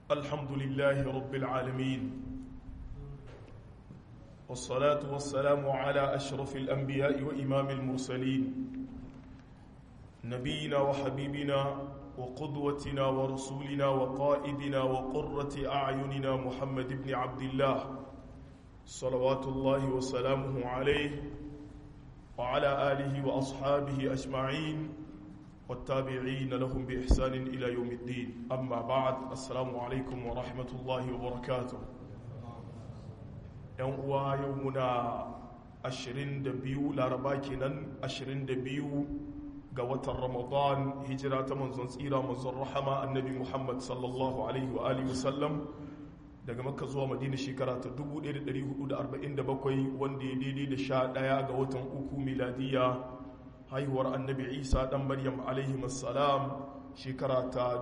الحمد لله رب العالمين والصلاة والسلام على أشرف الأنبياء وإمام المرسلين نبينا وحبيبنا وقدوتنا ورسولنا وقائدنا وقرة أعيننا محمد بن عبد الله صلوات الله وسلامه عليه وعلى آله وأصحابه أجمعين والتابعين لهم بإحسان إلى يوم الدين أما بعد السلام عليكم ورحمة الله وبركاته يوم يومنا أشرين دبيو لارباكنا أشرين دبيو قوة رمضان هجرة منزل سيرة منزل رحمة النبي محمد صلى الله عليه وآله وسلم daga makka zuwa madina shekara ta 1447 wanda ya daidai da sha ɗaya ga watan uku miladiya haihuwar annabi isa ɗan maryam alaihi salam shekara ta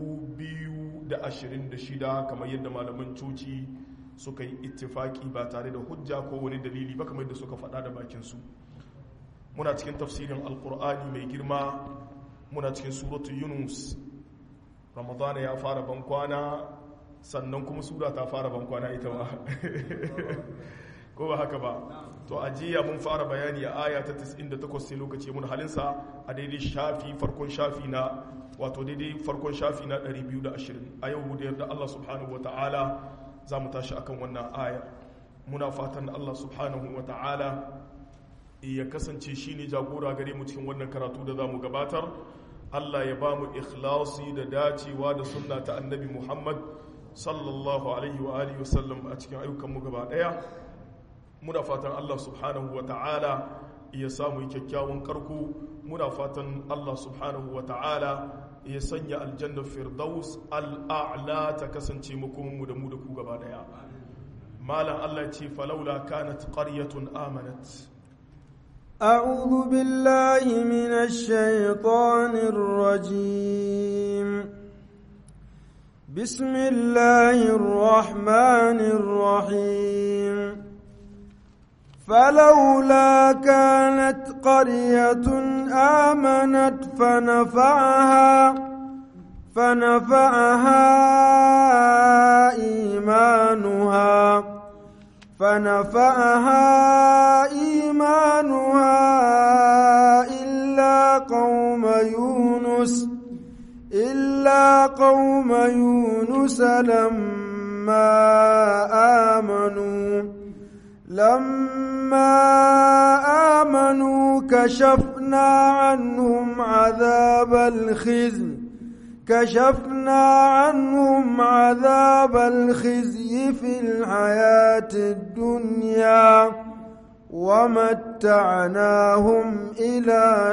2026 kamar yadda malaman coci suka yi ittifaki ba tare da hujja ko wani dalili ba kamar yadda suka faɗa da bakinsu muna cikin tafsirin alkur'ani mai girma muna cikin suratu yunus ramadana ya fara bankwana sannan kuma sura ta fara bankwana ita ma ko ba haka ba to a jiya mun fara bayani a aya ta 98 sai lokaci mun halinsa a daidai shafi farkon shafi na wato daidai farkon shafi na 220 a yau da yarda Allah subhanahu wata'ala za mu tashi akan wannan aya muna fatan Allah subhanahu wata'ala ya kasance shine jagora gare mu cikin wannan karatu da za mu gabatar Allah ya ba mu ikhlasi da dacewa da sunna ta annabi Muhammad sallallahu alaihi wa alihi wasallam a cikin ayyukanmu gaba daya muna fatan Allah subhanahu wa ta'ala ya samu kyakkyawan karko muna fatan Allah subhanahu wa ta'ala ya sanya aljanna firdaus al'a'la ta kasance makomanmu da mu da ku gaba daya malam Allah ce falaula kanat qaryatun amanat أعوذ بالله من الشيطان الرجيم بسم الله الرحمن الرحيم فلولا كانت قرية آمنت فنفعها فنفعها إيمانها فنفعها إيمانها إلا قوم يونس إلا قوم يونس لما آمنوا لما آمنوا كشفنا عنهم عذاب الخزي كشفنا عنهم عذاب الخزي في الحياة الدنيا ومتعناهم إلى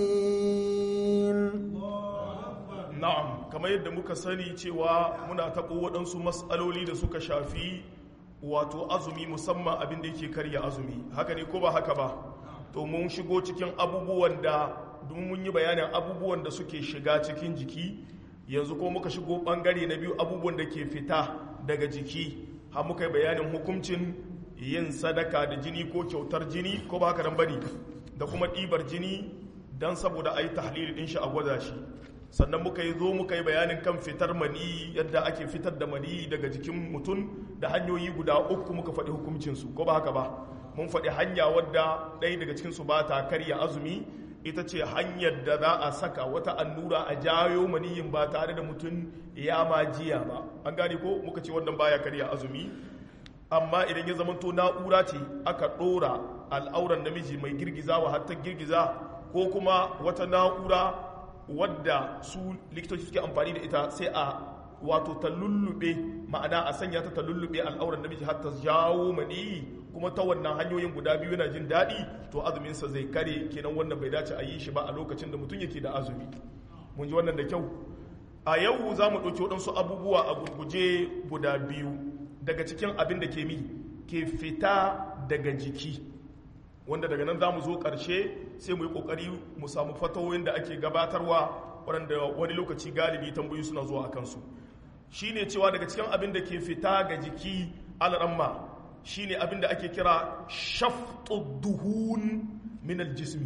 حين na'am kamar yadda muka sani cewa muna taɓo waɗansu matsaloli da suka shafi wato azumi musamman abin da yake karya azumi haka ne ko ba haka ba to mun shigo cikin abubuwan da mun yi bayanin abubuwan da suke shiga cikin jiki yanzu ko muka shigo ɓangare na biyu abubuwan da ke fita daga jiki har muka yi bayanin hukuncin yin sadaka da jini ko kyautar jini ko ba haka nan bane da kuma ɗibar jini don saboda a yi tahlili ɗin shi a gwada shi sannan muka yi zo muka yi bayanin kan fitar mani yadda ake fitar da mani daga jikin mutum da hanyoyi guda uku muka faɗi hukuncinsu ko ba haka ba mun faɗi hanya wadda ɗaya daga cikinsu ba ta karya azumi ita ce hanyar da za a saka wata annura a jayo maniyin ba tare da mutum ya ma jiya ba an gane ko muka ce wannan baya karya azumi amma idan ya zamanto na'ura ce aka ɗora al'auran namiji mai girgizawa har ta girgiza ko kuma wata na'ura wadda su likitoci suke amfani da ita sai a wato ta lullube ma'ana a sanya ta ta lullube al'auran namiji har ta jawo mani kuma ta wannan hanyoyin guda biyu yana jin daɗi to azuminsa zai kare kenan wannan bai dace a yi shi ba a lokacin da mutum yake da azumi mun ji wannan da kyau a yau za mu ɗauki waɗansu abubuwa a gurguje guda biyu daga cikin abin da ke mi ke fita daga jiki wanda daga nan za mu zo ƙarshe sai mu yi ƙoƙari mu samu fatawoyin da ake gabatarwa waɗanda wani lokaci galibi tambayi suna zuwa a kansu shi ne cewa daga cikin abin da ke fita ga jiki al'amma shi ne abin da ake kira shaftu duhun minal jismi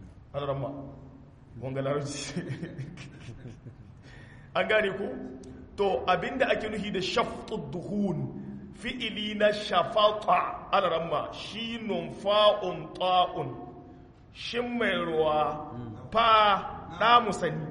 al'amma wanga larabci an gane ku to abinda ake nuhi da shaftu duhun fi'ili na shafata alaramma shi fa'un ta'un shin mai ruwa fa na musani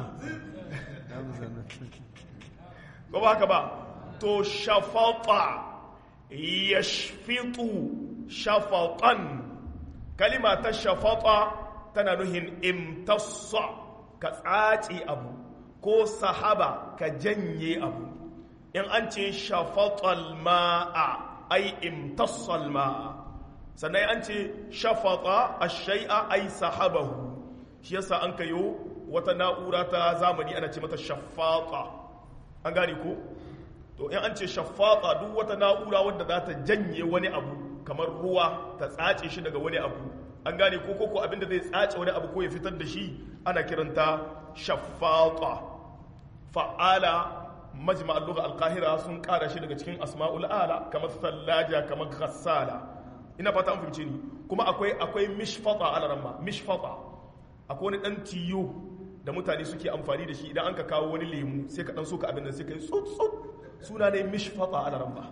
ba ba haka ba to shafata ya shafitu shafatan kalima ta shafata tana nuhin imtassa ka tsace abu ko sahaba ka janye abu in an ce shafatal ma'a ai imtassal ma'a sannan an ce shafata ash-shay'a ai sahabahu shi yasa an kayo wata na'ura ta zamani ana ce mata shafata an gane ko to in an ce shafata duk wata na'ura wadda za ta janye wani abu kamar ruwa ta tsace shi daga wani abu an gane ko koko abinda zai tsace wani abu ko ya fitar da shi ana kiranta shafata fa'ala majma al-lugha al-qahira sun kara shi daga cikin asma'ul ala kamar sallaja kamar ghassala ina fata an fahimce ni kuma akwai akwai mishfata ala ramma mishfata akwai wani dan tiyo da mutane suke amfani da shi idan an ka kawo wani lemu sai ka dan soka abin da sai ka yi tsut tsut suna ne mishfata ala ramma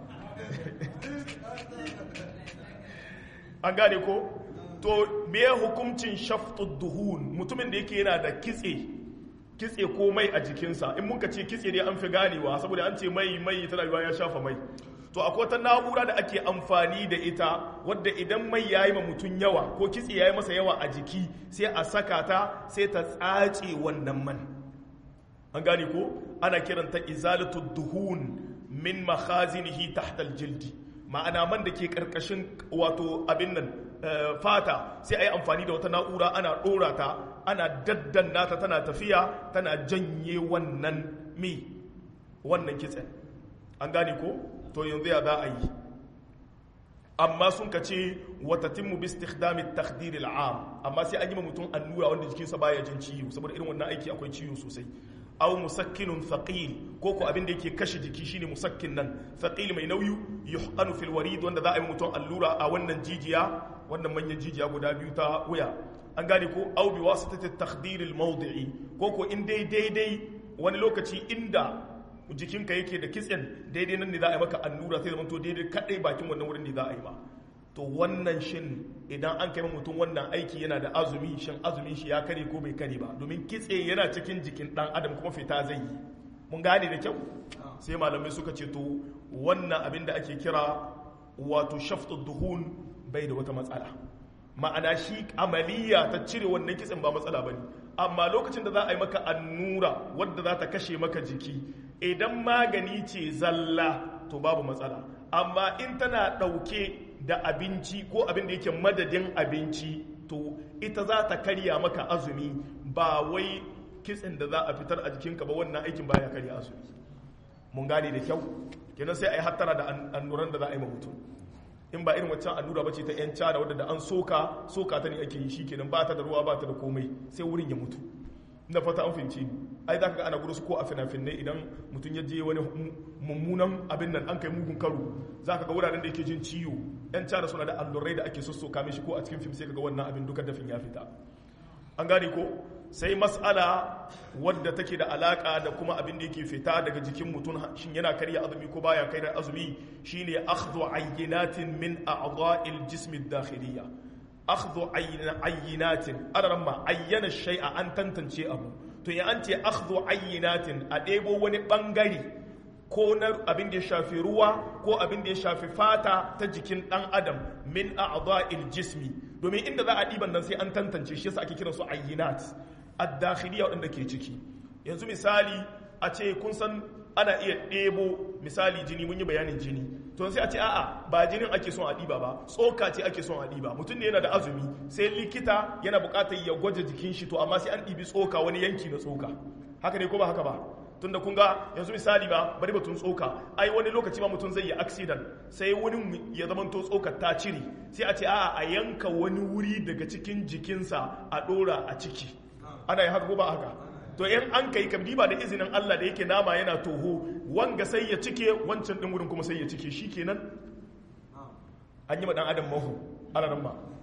an gane ko to me hukuncin shaftud duhun mutumin da yake yana da kitse kitse ko mai a jikinsa in muka ce kitse ne an fi ganewa saboda an ce mai mai ta rayuwa ya shafa mai to akwai wata na'ura da ake amfani da ita wadda idan mai ya yi ma mutum yawa ko kitse ya yi masa yawa a jiki sai a saka ta sai ta tsace wannan man an gane ko ana kiranta izalatu duhun min makhazinihi tahta aljildi ma'ana man da ke karkashin wato abin nan fata sai a yi amfani da wata na'ura ana ɗora ta ana daddanna ta tana tafiya tana janye wannan mi wannan kitsen an gane ko to yanzu ya za a yi amma sun ka ce watatinmu bi istikhdami takdir al'am amma sai an yi mutum annura wanda jikinsa baya jin ciwo saboda irin wannan aiki akwai ciwo sosai aw musakkinun thaqil ko ko abin da yake kashe jiki shine musakkin nan thaqil mai nauyi yuhqanu fil warid wanda za a yi mutum allura a wannan jijiya wannan manyan jijiya guda biyu ta wuya an gane ko aw bi wasitati takdir al mawdi'i ko ko in dai daidai wani lokaci inda jikinka yake da kitsen daidai nan ne za a yi maka allura sai zama to daidai kadai bakin wannan wurin ne za a yi ma to wannan shin idan an kai mutum wannan aiki yana da azumi shin azumin shi ya kare ko bai kare ba domin kitse yana cikin jikin dan adam kuma fita zai yi mun gane da kyau sai malamai suka ce to wannan abin da ake kira wato shaftu duhun bai da wata matsala ma'ana shi amaliya ta cire wannan kitsen ba matsala bane amma lokacin da za a yi maka annura wadda za ta kashe maka jiki idan magani ce zalla to babu matsala amma in tana ɗauke da abinci ko abin da yake madadin abinci to ita za ta karya maka azumi ba wai kitsin da za a fitar a jikinka ba wannan aikin baya karya azumi mun gane da kyau kenan sai a yi hattara da annuran da za a yi ma mutum in ba irin waccan allura ba ce ta yan cada wadda da an soka soka ta ne ake yi shi kenan ba ta da ruwa ba ta da komai sai wurin ya mutu na fata an fahimci ni ai za ka ga ana gudu su ko a fina-finai idan mutum ya je wani mummunan abin nan an kai mugun karo za ka ga wuraren da yake jin ciwo yan cara suna da allurai da ake sossoka mishi ko a cikin fim sai ka ga wannan abin duka dafin ya fita an gane ko sai mas'ala wadda take da alaka da kuma abin da yake fita daga jikin mutum shin yana karya azumi ko baya karya azumi shine akhdhu ayyinatin min a'dha'il jismi ad-dakhiliyya akhdhu ayyinatin adaramma ayyana shay'a an tantance abu to ya an ce akhdhu ayyinatin a ɗebo wani bangare ko na abin da ya shafi ruwa ko abin da ya shafi fata ta jikin ɗan adam min a'dha'il jismi domin inda za a ɗiban nan sai an tantance shi yasa ake kiran su ayyinat ad-dakhiliya waɗanda ke ciki yanzu misali a ce kun san ana iya ɗebo misali jini mun yi bayanin jini to sai a ce a'a ba jinin ake son a ɗiba ba tsoka ce ake son a ɗiba mutum ne yana da azumi sai likita yana buƙatar ya gwaje jikin shi to amma sai an ɗibi tsoka wani yanki na tsoka haka ne ko ba haka ba tunda kun ga yanzu misali ba bari batun tsoka ai wani lokaci ma mutum zai yi accident sai wani ya zama to tsokar ta cire sai a ce a'a a yanka wani wuri daga cikin jikinsa a ɗora a ciki ana yi haka ko ba haka to in an kai kam diba da izinin Allah da yake nama yana toho wanga sai ya cike wancan din wurin kuma sai ya cike shikenan an yi ma dan adam mahu alaran ma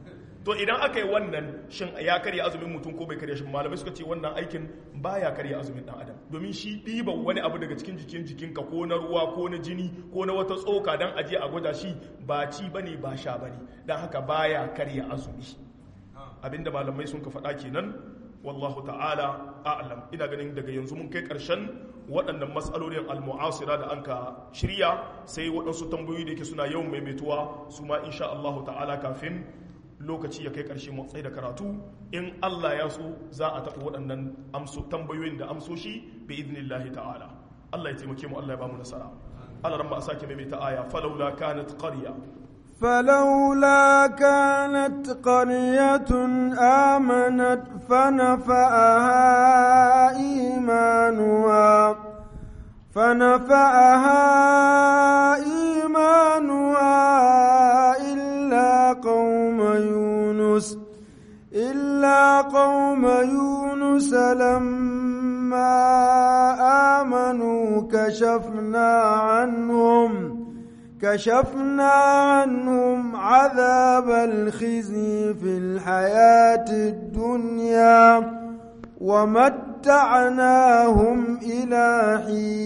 to idan aka yi wannan shin ya karya azumin mutum ko bai karya shi malamai suka ce wannan aikin baya karya azumin dan adam domin shi ɗiban wani abu daga cikin jikin jikinka ko na ruwa ko na jini ko na wata tsoka dan aje a gwada shi ba ci bane ba sha bane dan haka baya karya azumi abinda malamai sun ka faɗa kenan wallahu ta'ala a'lam ina ganin daga yanzu mun kai ƙarshen waɗannan matsalolin al-mu'asira da anka shirya sai waɗansu tambayoyi da yake suna yawan maimaituwa su ma insha Allah ta'ala kafin lokaci ya kai ƙarshe mu da karatu in Allah ya so za a taɓa waɗannan amso tambayoyin da amsoshi bi idnillahi ta'ala Allah ya taimake mu Allah ya ba mu nasara Allah ran ba a sake maimaita aya falawla kanat qarya فلولا كانت قرية آمنت فنفعها إيمانها فنفعها إيمانها إلا قوم يونس إلا قوم يونس لما آمنوا كشفنا عنهم كشفنا عنهم عذاب الخزي في الحياة الدنيا ومتعناهم إلى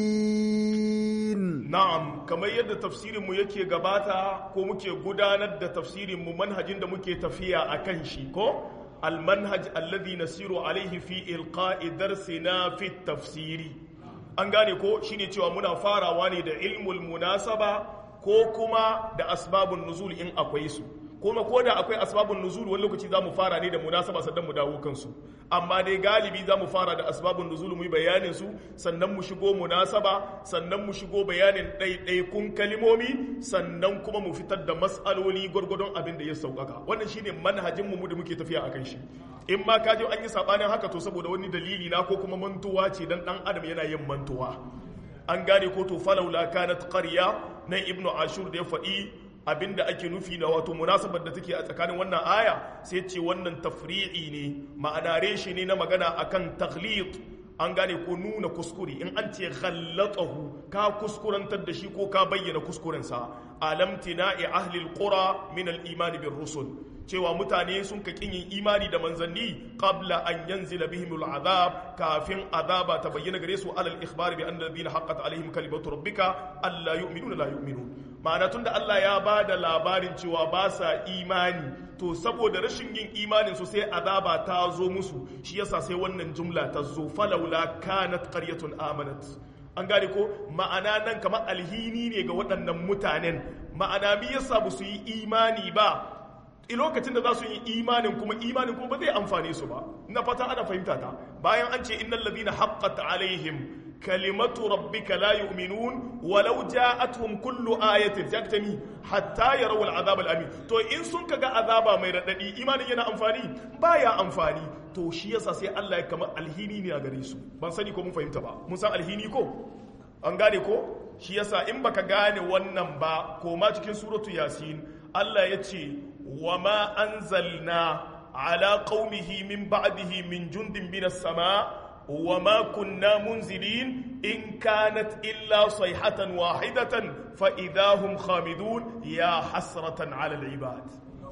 حين na'am kamar yadda tafsirin mu yake gabata ko muke gudanar da tafsirin mu manhajin da muke tafiya akan shi ko almanhaj alladhi nasiru alaihi fi ilqa'i darsina fi tafsiri an gane ko shine cewa muna farawa ne da ilmul munasaba ko kuma da asbabun nuzul in akwai su kuma ko da akwai asbabun nuzul wani lokaci za mu fara ne da munasaba sannan mu dawo kansu amma dai galibi za mu fara da asbabun nuzul mu yi bayanin su sannan mu shigo munasaba sannan mu shigo bayanin ɗaiɗaikun kalimomi sannan kuma mu fitar da mas'aloli gwargwadon abin da ya sauƙaƙa wannan shine manhajin mu da muke tafiya akan shi in ma ka je an yi sabanin haka to saboda wani dalili na ko kuma mantuwa ce dan dan adam yana yin mantuwa an gane ko to falaula kanat qarya na ibnu ashur da ya faɗi abinda ake nufi na wato munasabar da take a tsakanin wannan aya sai ce wannan tafri'i ne ma'ana reshe ne na magana akan takhlit an gane ko nuna kuskure in an ce ghallatahu ka kuskurantar da shi ko ka bayyana kuskurensa alam tina'i ahli alqura min al-iman bir rusul cewa mutane sun ka kin yin imani da manzanni qabla an yanzila bihim al'azab kafin azaba ta bayyana gare su alal ikhbar bi anna alladhina haqqat alaihim kalimatu rabbika alla yu'minuna la yu'minun ma'ana tunda Allah ya bada labarin cewa ba sa imani to saboda rashin yin imanin su sai azaba ta zo musu shi yasa sai wannan jumla ta zo falawla kanat qaryatun amanat an gane ko ma'ana nan kamar alhini ne ga waɗannan mutanen ma'ana me yasa ba su yi imani ba a lokacin da za su yi imanin kuma imanin kuma ba zai amfane su ba na fata ana fahimta ta bayan an ce innal ladina haqqat alaihim kalimatu rabbika la yu'minun walau ja'atuhum kullu ayatin taktami hatta yarawul azab al-amin to in sun kaga azaba mai radadi imanin yana amfani baya amfani to shi yasa sai Allah ya kama alhini ne a gare su ban sani ko mun fahimta ba mun san alhini ko an gane ko shi yasa in baka gane wannan ba ko ma cikin suratu yasin Allah ya ce wa ma anzalna ala qaumihi min ba'dihi min jundin minas sama wa ma kunna munzilin in kanat illa sayhatan wahidatan fa idahum khamidun ya hasratan ala al-ibad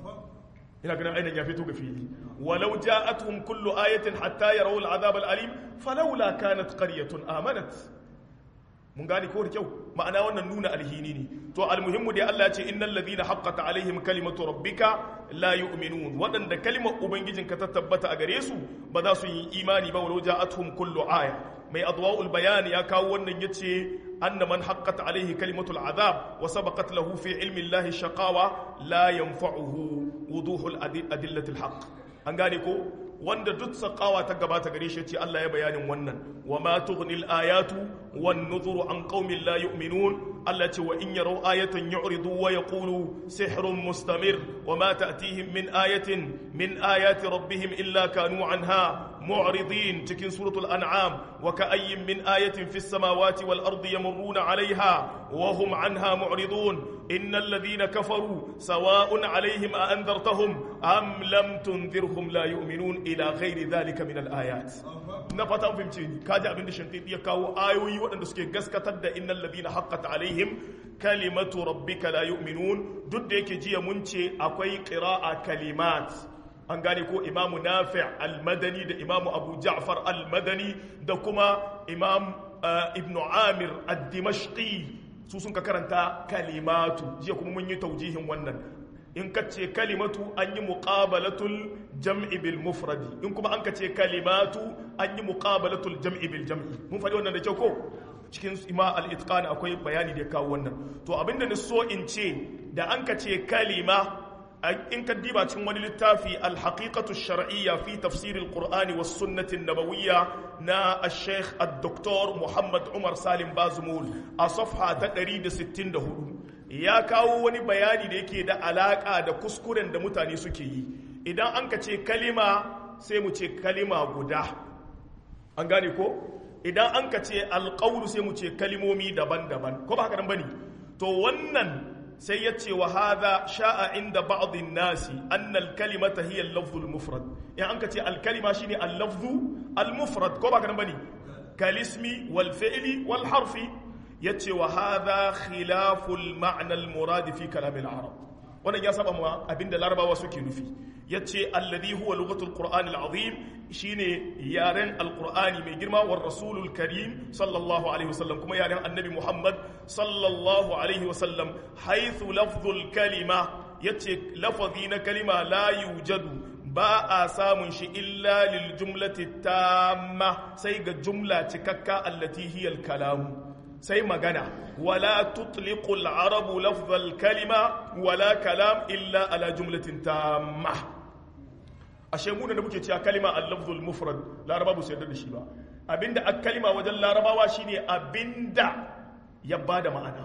ina ganin ainihin ya fito ga fili walau ja'atuhum kullu ayatin hatta yarawul azab al-alim falawla kanat qaryatun amanat mun gane ko da kyau ma'ana wannan nuna alhini ne to almuhimmu dai Allah ya ce innal ladhina haqqata alaihim kalimatu rabbika la yu'minun wadanda kalimar ubangijinka ta tabbata a gare su ba za su yi imani ba walau ja'atuhum kullu aya mai adwa'ul bayan ya kawo wannan yace anna man haqqat alaihi kalimatul azab wa sabaqat lahu fi ilmi Allah shaqawa la yanfa'uhu wuduhul adillatil haqq an gane ko wanda duk sakawa ta gabata gare shi ce Allah ya bayanin wannan wa ma tughnil ayatu wan nuzuru an qaumin la yu'minun Allah ce wa in yaraw ayatan yu'ridu wa yaqulu sihrun mustamir wa ma ta'tihim min ayatin min ayati rabbihim illa kanu anha mu'ridin cikin suratul an'am wa ka'ayyin min ayatin fis samawati wal ardi yamurruna 'alayha wa hum 'anha mu'ridun innal ladhina kafaru sawa'un 'alayhim a anzartahum am lam tunzirhum la yu'minun ila ghairi dhalika min al-ayat na fata fahimce ni kaji abin da shantidi ya kawo ayoyi waɗanda suke gaskatar da innal ladina haqqat alaihim kalimatu rabbika la yu'minun duk da yake jiya mun ce akwai qira'a kalimat an gane ko imamu nafi al-madani da imamu abu ja'far al-madani da kuma imam ibn amir ad-dimashqi su sun ka karanta kalimatu jiya kuma mun yi taujihin wannan in ka ce kalimatu an yi muqabalatul jam'i bil mufradi in kuma an ka ce kalimatu an yi muqabalatul jam'i bil jam'i mun faɗi wannan da kyau ko cikin ima al-itqan akwai bayani da ya kawo wannan to abinda ni so in ce da an ka ce kalima in ka diba cikin wani littafi al-haqiqatu shar'iyya fi tafsir al-qur'ani was sunnati nabawiyya na al-sheikh ad-doktor Muhammad Umar Salim Bazumul a safha ta 164 ya kawo wani bayani da yake da alaka da kuskuren da mutane suke yi idan an ka ce kalima sai mu ce kalima guda an gane ko idan an ka ce alƙawru sai mu ce kalimomi daban-daban ko ba haka nan bane to wannan sai ya ce wa hadha sha'a inda ba'dhin nasi annal kalimata hiya al-lafzul mufrad in an ka ce al-kalima shine al-lafzu al-mufrad ko ba haka nan bane kalismi wal fi'li wal harfi yace wa hadha khilaful ma'na al-murad fi kalam al-arab wannan ya saba ma abinda larabawa suke nufi yace alladhi huwa lughatul qur'an al-azim shine yaren alqur'ani mai girma war rasulul karim sallallahu alaihi wasallam kuma yaren annabi muhammad sallallahu alaihi wasallam haythu lafzul kalima yace lafazi na kalima la yujadu ba a samun shi illa lil jumlati tamma sai ga jumla cikakka allati hiya al-kalam sai magana wala tutliqu al-arabu lafzal kalima wala kalam illa ala jumlatin tamma ashe mu da muke cewa kalima al-lafzul mufrad laraba ba su yarda da shi ba abinda a kalima wajen larabawa shine abinda ya bada ma'ana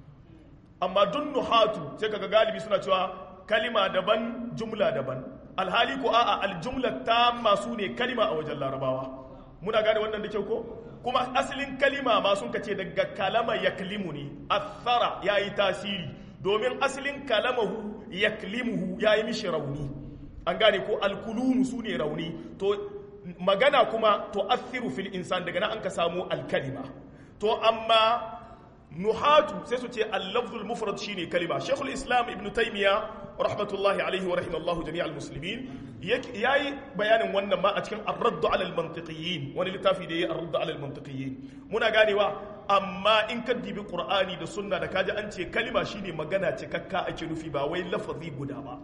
amma dun nuhatu sai kaga galibi suna cewa kalima daban jumla daban alhali ko a'a aljumla tamma su ne kalima a wajen larabawa muna gane wannan da kyau ko kuma asalin kalima ma sun kace daga kalama yaklimu ne athara yayi tasiri domin asalin kalamahu yaklimuhu yayi mishi rauni an gane ko alkulunu su ne rauni to magana kuma to athiru fil insan daga nan an ka samu alkalima to amma nuhatu sai su ce al-lafzul mufrad shine kalima shaykhul islam ibn taymiya rahmatullahi alaihi wa rahimallahu jami'al muslimin yayi bayanin wannan ma a cikin ar-radd ala al-mantiqiyyin wani littafi da yayi ar-radd ala al-mantiqiyyin muna ganewa amma in ka dibi qur'ani da sunna da kaji an ce kalima shine magana cikakka ake nufi ba wai lafazi guda ba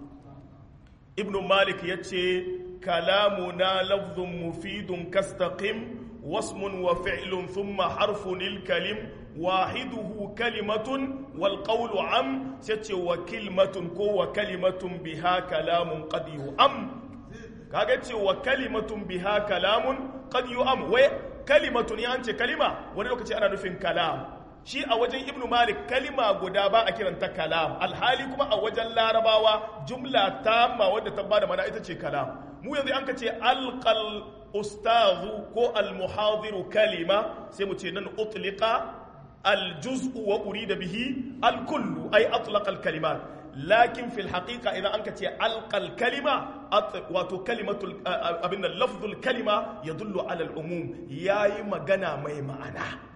ibnu malik ya ce kalamuna lafzun mufidun kastaqim wasmun wa fi'lun thumma harfun kalim wahiduhu kalimatun wal qawlu am sai ce wa kilmatun ko wa kalimatun biha kalamun qad yu'am kaga ce wa kalimatun biha kalamun qad yu'am wai kalimatun ya ce kalima wani lokaci ana nufin kalam shi a wajen ibnu malik kalima guda ba a kiranta kalam alhali kuma a wajen larabawa jumla tamma wadda ta bada mana ita ce kalam mu yanzu an ka ce alqal ustazu ko almuhadiru kalima sai mu ce nan utliqa aljuz'u wa urida bihi alkullu ay atlaqa alkalimat lakin fil haqiqa idan an ka ce alqal kalima wato kalimatul abin lafzul kalima yadullu ala al-umum yayi magana mai ma'ana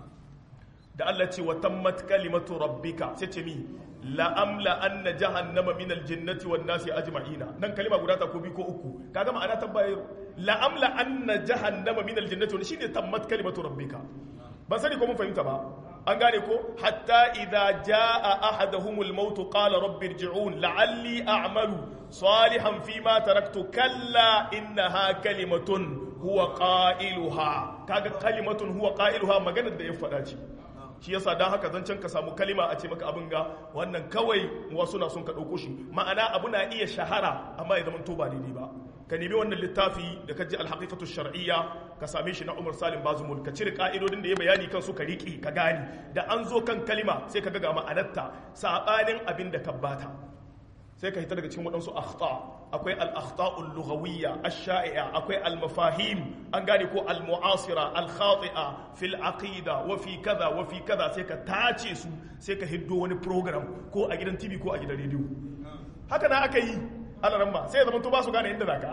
da Allah ce wa tammat kalimatu rabbika sai ce mi la'amla anna jahannama min aljannati wan nasi ajma'ina nan kalima guda ta ko bi ko uku kaga ma'ana tabbayar la'amla anna jahannama min aljannati shi ne tammat kalimatu rabbika ban sani ko mun fahimta ba an gane ko hatta idza jaa ahaduhumul maut qala rabbi irji'un la'alli a'malu salihan fima taraktu kalla innaha kalimatun huwa qailuha kaga kalimatun huwa qailuha maganar da ya faɗa ce shi yasa dan haka zancen ka samu kalima a ce maka abin ga wannan kawai wasu na sun ka ɗauko shi ma'ana abu na iya shahara amma ya zama to ba daidai ba ka nemi wannan littafi da ka ji alhaqiqatu shar'iyya ka same shi na Umar Salim Bazumul ka cire ka'idodin da ya bayani kan su ka riƙe ka gani da an zo kan kalima sai ka ga ga ma'anarta sabanin abin da ka bata sai ka hita daga cikin waɗansu akhta akwai al-akhta'ul lughawiyya ash-sha'i'a akwai al-mafahim an gane ko al-mu'asira al-khati'a fil aqida wa fi kaza wa fi kaza sai ka tace su sai ka hiddo wani program ko a gidan TV ko a gidan radio haka na aka yi alaramma sai ya zama to ba su gane inda zaka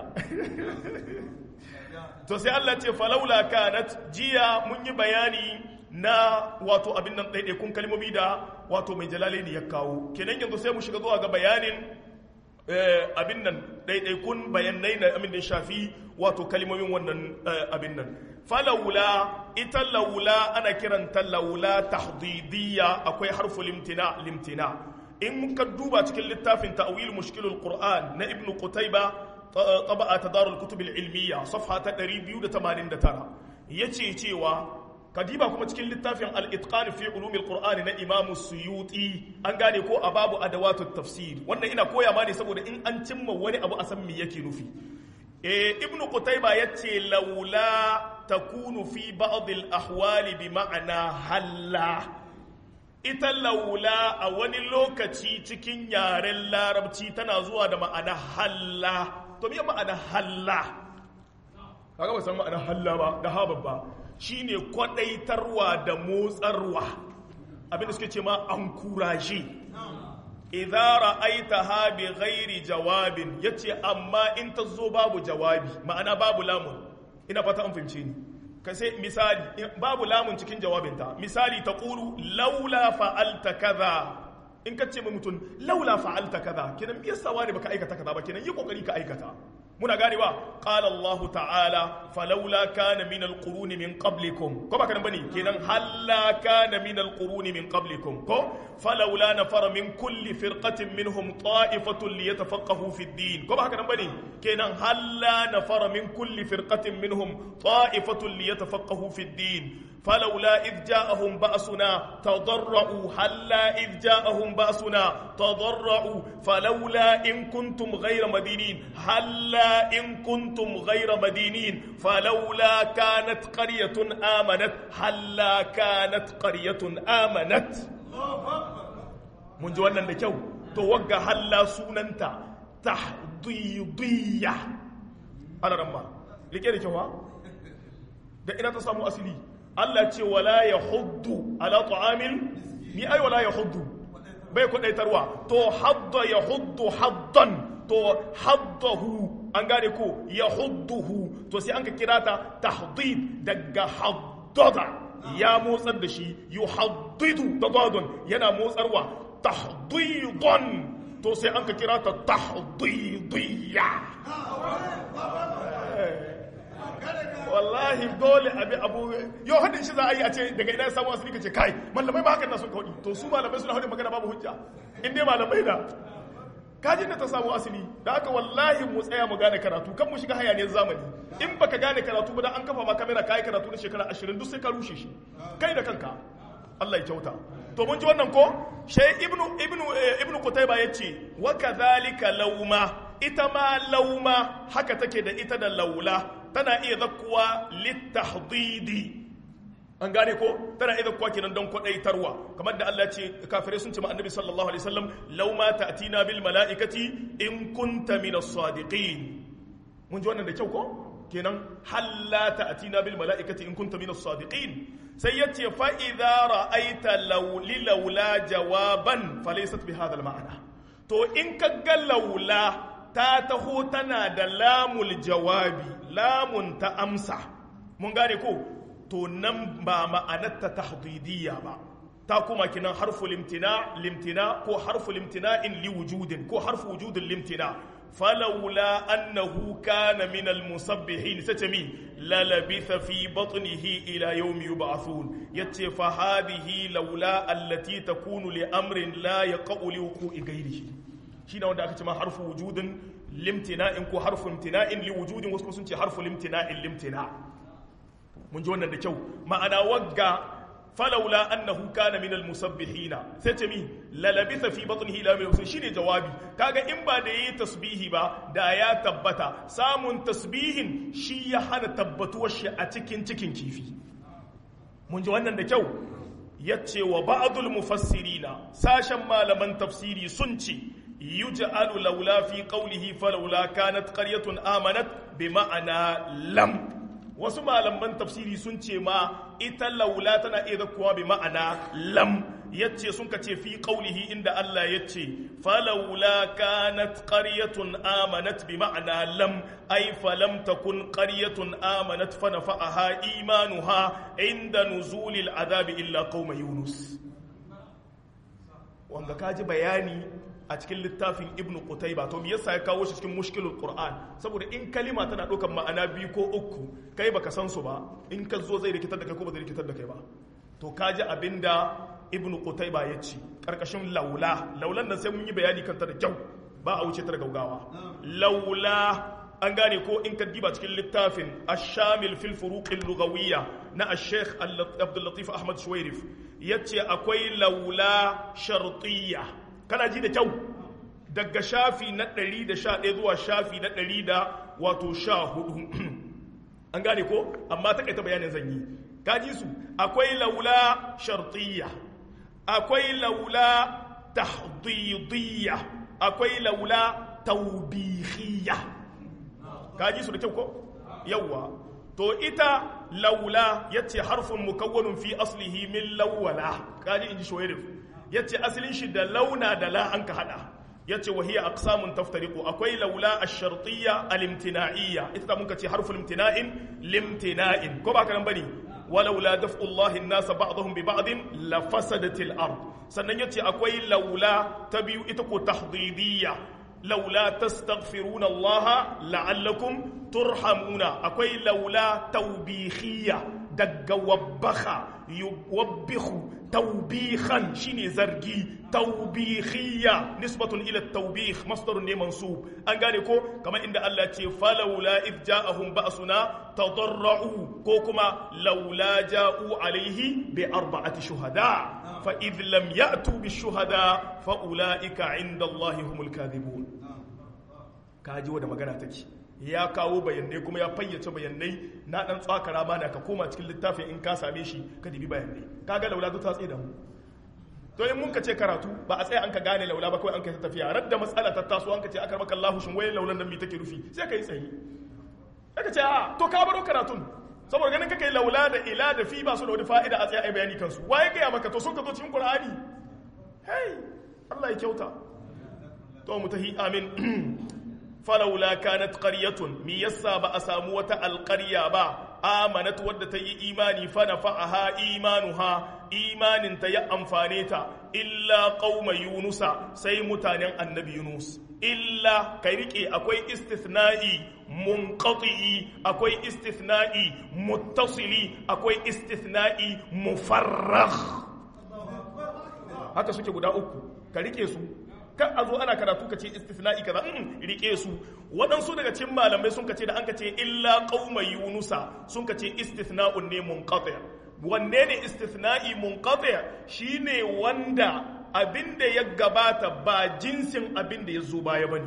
to sai Allah ce falaula kanat jiya mun yi bayani na wato abin nan ɗaiɗaikun kalmomi da wato mai jalale ne ya kawo kenan yanzu sai mu shiga zuwa ga bayanin abin nan ɗaiɗaikun bayanai na amin da shafi wato kalimomin wannan abin nan falaula ita laula ana kiranta laula tahdidiyya akwai harfu limtina limtina in ka duba cikin littafin ta'wil mushkilul qur'an na ibn qutayba taba'a tadarul kutub ilmiya safha ta 289 yace cewa kadiba kuma cikin littafin al-itqan fi ulum al-qur'an na imam suyuti an gane ko a babu adawatut tafsir wannan ina koya ma ne saboda in an cimma wani abu a san me yake nufi eh ibn qutayba yace laula takunu fi ba'd al-ahwal bi ma'ana halla ita laula a wani lokaci cikin yaren larabci tana zuwa da ma'ana halla to me ma'ana halla kaga ba san ma'ana halla ba da ha babba shine kwadaitarwa da motsarwa abinda suke ce ma an kuraje idza ra'aitaha bi ghairi jawabin yace amma in ta zo babu jawabi ma'ana babu lamun ina fata an fahimce ni ka sai misali babu lamun cikin jawabinta misali ta ƙuru laula fa'alta kaza in ka ce mai mutum laula fa'alta kaza kenan me yasa wani baka aikata kaza ba kenan yi kokari ka aikata muna ganewa qala Allah ta'ala falawla kana min alquruni min qablikum ko baka nan bane kenan halla kana min alquruni min qablikum ko falawla nafara min kulli firqatin minhum ta'ifatun liyatafaqahu fi ad-din ko baka nan bane kenan halla nafara min kulli firqatin minhum ta'ifatun liyatafaqahu fi ad-din فلولا إذ جاءهم بأسنا تضرعوا هلا إذ جاءهم بأسنا تضرعوا فلولا إن كنتم غير مدينين هلا إن كنتم غير مدينين فلولا كانت قرية آمنت هلا كانت قرية آمنت من جوانا نكو توقع هلا سوننتا تحضيضية أنا رمى لكي نكوها da ina ta samu asili Allah ce wala ya huddu ala ta'amil ni ai wala ya huddu bai kudaitarwa to hadda ya huddu haddan to haddahu an gane ko ya hudduhu to sai an ka kira ta tahdid daga haddada ya motsar da shi yuhaddidu da dadon yana motsarwa tahdidan to sai an ka kira ta tahdidiyya wallahi dole abi abu yau hadin shi za a yi a ce daga ina samu asali kace kai malamai ba hakan na sun kaudi to su malamai suna hadin magana babu hujja in dai malamai da kajin da ta samu asali da haka wallahi mu tsaya mu gane karatu kan mu shiga hayaniyar zamani in baka gane karatu ba da an kafa ma kamera kai karatu na shekara 20 duk sai ka rushe shi kai da kanka Allah ya kyauta to mun ji wannan ko shay ibnu ibnu ibnu qutayba yace wa kadhalika lauma ita ma lauma haka take da ita da laula tana iya zakkuwa littahdidi an gane ko tana iya zakkuwa kenan don kwadaitarwa kamar da Allah ce kafirai sun ce ma annabi sallallahu alaihi wasallam law ma ta'tina bil malaikati in kunta min as-sadiqin mun ji wannan da kyau ko kenan halla ta'tina bil malaikati in kunta min as-sadiqin sai yace fa idza ra'aita law li laula jawaban falaysat bi hadha al-ma'na to in ka ga laula ta taho tana da lamul jawabi lamun ta amsa mun gane ko to nan ba ma'anarta tahdidiyya ba ta kuma kinan harfu limtina limtina ko harfu limtina in li wujudin ko harfu wujudin limtina falawla annahu kana min almusabbihin satami la labitha fi batnihi ila yawm yub'athun yace fa hadhihi laula allati takunu li amrin la yaqau li wuqu'i ghayrihi shine wanda aka ce ma harfu wujudin limtina'in ko harfu imtina'in li wujudin wasu sun ce harfu limtina'in limtina mun ji wannan da kyau ma'ana wagga falaula annahu kana min almusabbihina sai ce mi la labitha fi batnihi ila yawm shine jawabi kaga in ba da yi tasbihi ba da ya tabbata samun tasbihin shi ya hana tabbatuwar shi a cikin cikin kifi mun ji wannan da kyau yace wa ba'dul mufassirina sashen malaman tafsiri sun ce yuj'alu laula fi qawlihi falawla kanat qaryatun amanat bi ma'ana lam wasu malaman tafsiri sun ce ma ita laula tana iya kuwa bi ma'ana lam yace sun ka ce fi qawlihi inda Allah yace falawla kanat qaryatun amanat bi ma'ana lam ay falam takun qaryatun amanat fa nafa'aha imanuha inda nuzulil azabi illa qauma yunus wanda kaji bayani a cikin littafin ibnu qutayba to me yasa ya kawo shi cikin mushkilul qur'an saboda in kalima tana ɗaukar ma'ana biyu ko uku kai baka san su ba in ka zo zai rikitar da kai ko ba zai rikitar da kai ba to kaji abinda ibnu qutayba ya ci karkashin laula laulan nan sai mun yi bayani kanta da kyau ba a wuce ta da gaugawa laula an gane ko in ka diba cikin littafin ash-shamil fil furuq al-lughawiyya na ash-sheikh Abdul Latif Ahmad Shuwairif yace akwai laula shartiyya kana ji da kyau daga shafi na 111 zuwa shafi na 100 da wato 14 an gane ko amma ta kaita bayanin zan yi kaji su akwai laula shartiyya akwai laula tahdidiyya akwai laula taubihiyya kaji su da kyau ko yawwa to ita laula yace harfin mukawwanun fi aslihi min lawwala kaji inji shoyirif yace asalin shi da launa da la an ka hada yace wa hiya aqsamun taftariqu akwai laula ash-shartiyya al-imtina'iyya ita mun ka ce harful imtina'in limtina'in ko ba ka nan bane ولولا دفع الله الناس بعضهم ببعض لفسدت الارض sannan yace akwai laula ta biyu ita ko tahdidiyya laula tastaghfiruna Allah la'allakum turhamuna akwai laula tawbihiyya daga wabbaha yuwabbihu tawbihan shine zargi tawbihiyya nisbatun ila tawbih masdarun ne mansub an gane ko kamar inda Allah ce falawla id ja'ahum ba'suna tadarra'u ko kuma laula ja'u alaihi bi arba'ati shuhada fa id lam ya'tu bi shuhada fa ulaika 'inda Allah humul kadhibun kaji wa da magana take ya kawo bayanai kuma ya fayyace bayanai na dan tsakara ma da ka koma cikin littafin in ka same shi ka dibi bayanai kaga laula ta tsaye da mu to in mun ka ce karatu ba a tsaya an ka gane laula ba kawai an kai ta tafiya radda matsala ta taso an ka ce aka maka Allahu shin waye laulan nan me take rufi sai ka yi tsayi aka ce a to ka baro karatun saboda ganin kake laula da ila da fi ba su da wani fa'ida a tsaya ai bayani kansu waye ga maka to sun ka zo cikin Qur'ani hey Allah ya kyauta to mutahi amin falaula kanat qaryatun mi yassa ba a samu wata alqarya ba amanat wadda ta yi imani fa nafa'aha imanuha imanin ta ya amfane ta illa qauma yunusa sai mutanen annabi yunus illa kai rike akwai istithna'i munqati akwai istithna'i muttasili akwai istithna'i mufarragh haka suke guda uku ka rike su kan a zo ana karatu ka ce istisna'i kaza in rike su waɗansu daga cikin malamai sun ka ce da an ka ce illa qauma yunusa sun ka ce istisna'un ne munqati wanne ne istisna'i munqati shine wanda abinda ya gabata ba jinsin abinda ya zo baya bane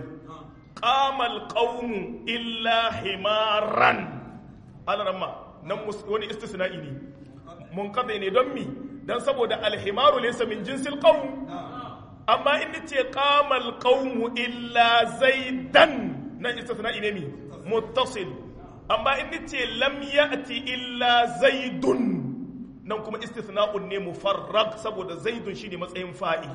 qamal qaumu illa himaran alaramma nan wani istisna'i ne munqati ne don mi dan saboda alhimaru laysa min jinsil qaum amma in ce qamal qaumu illa zaidan nan istithna'i ne mi muttasil amma in ce lam ya'ti illa zaidun nan kuma istithna'un ne mufarrag saboda zaidun shine matsayin fa'ili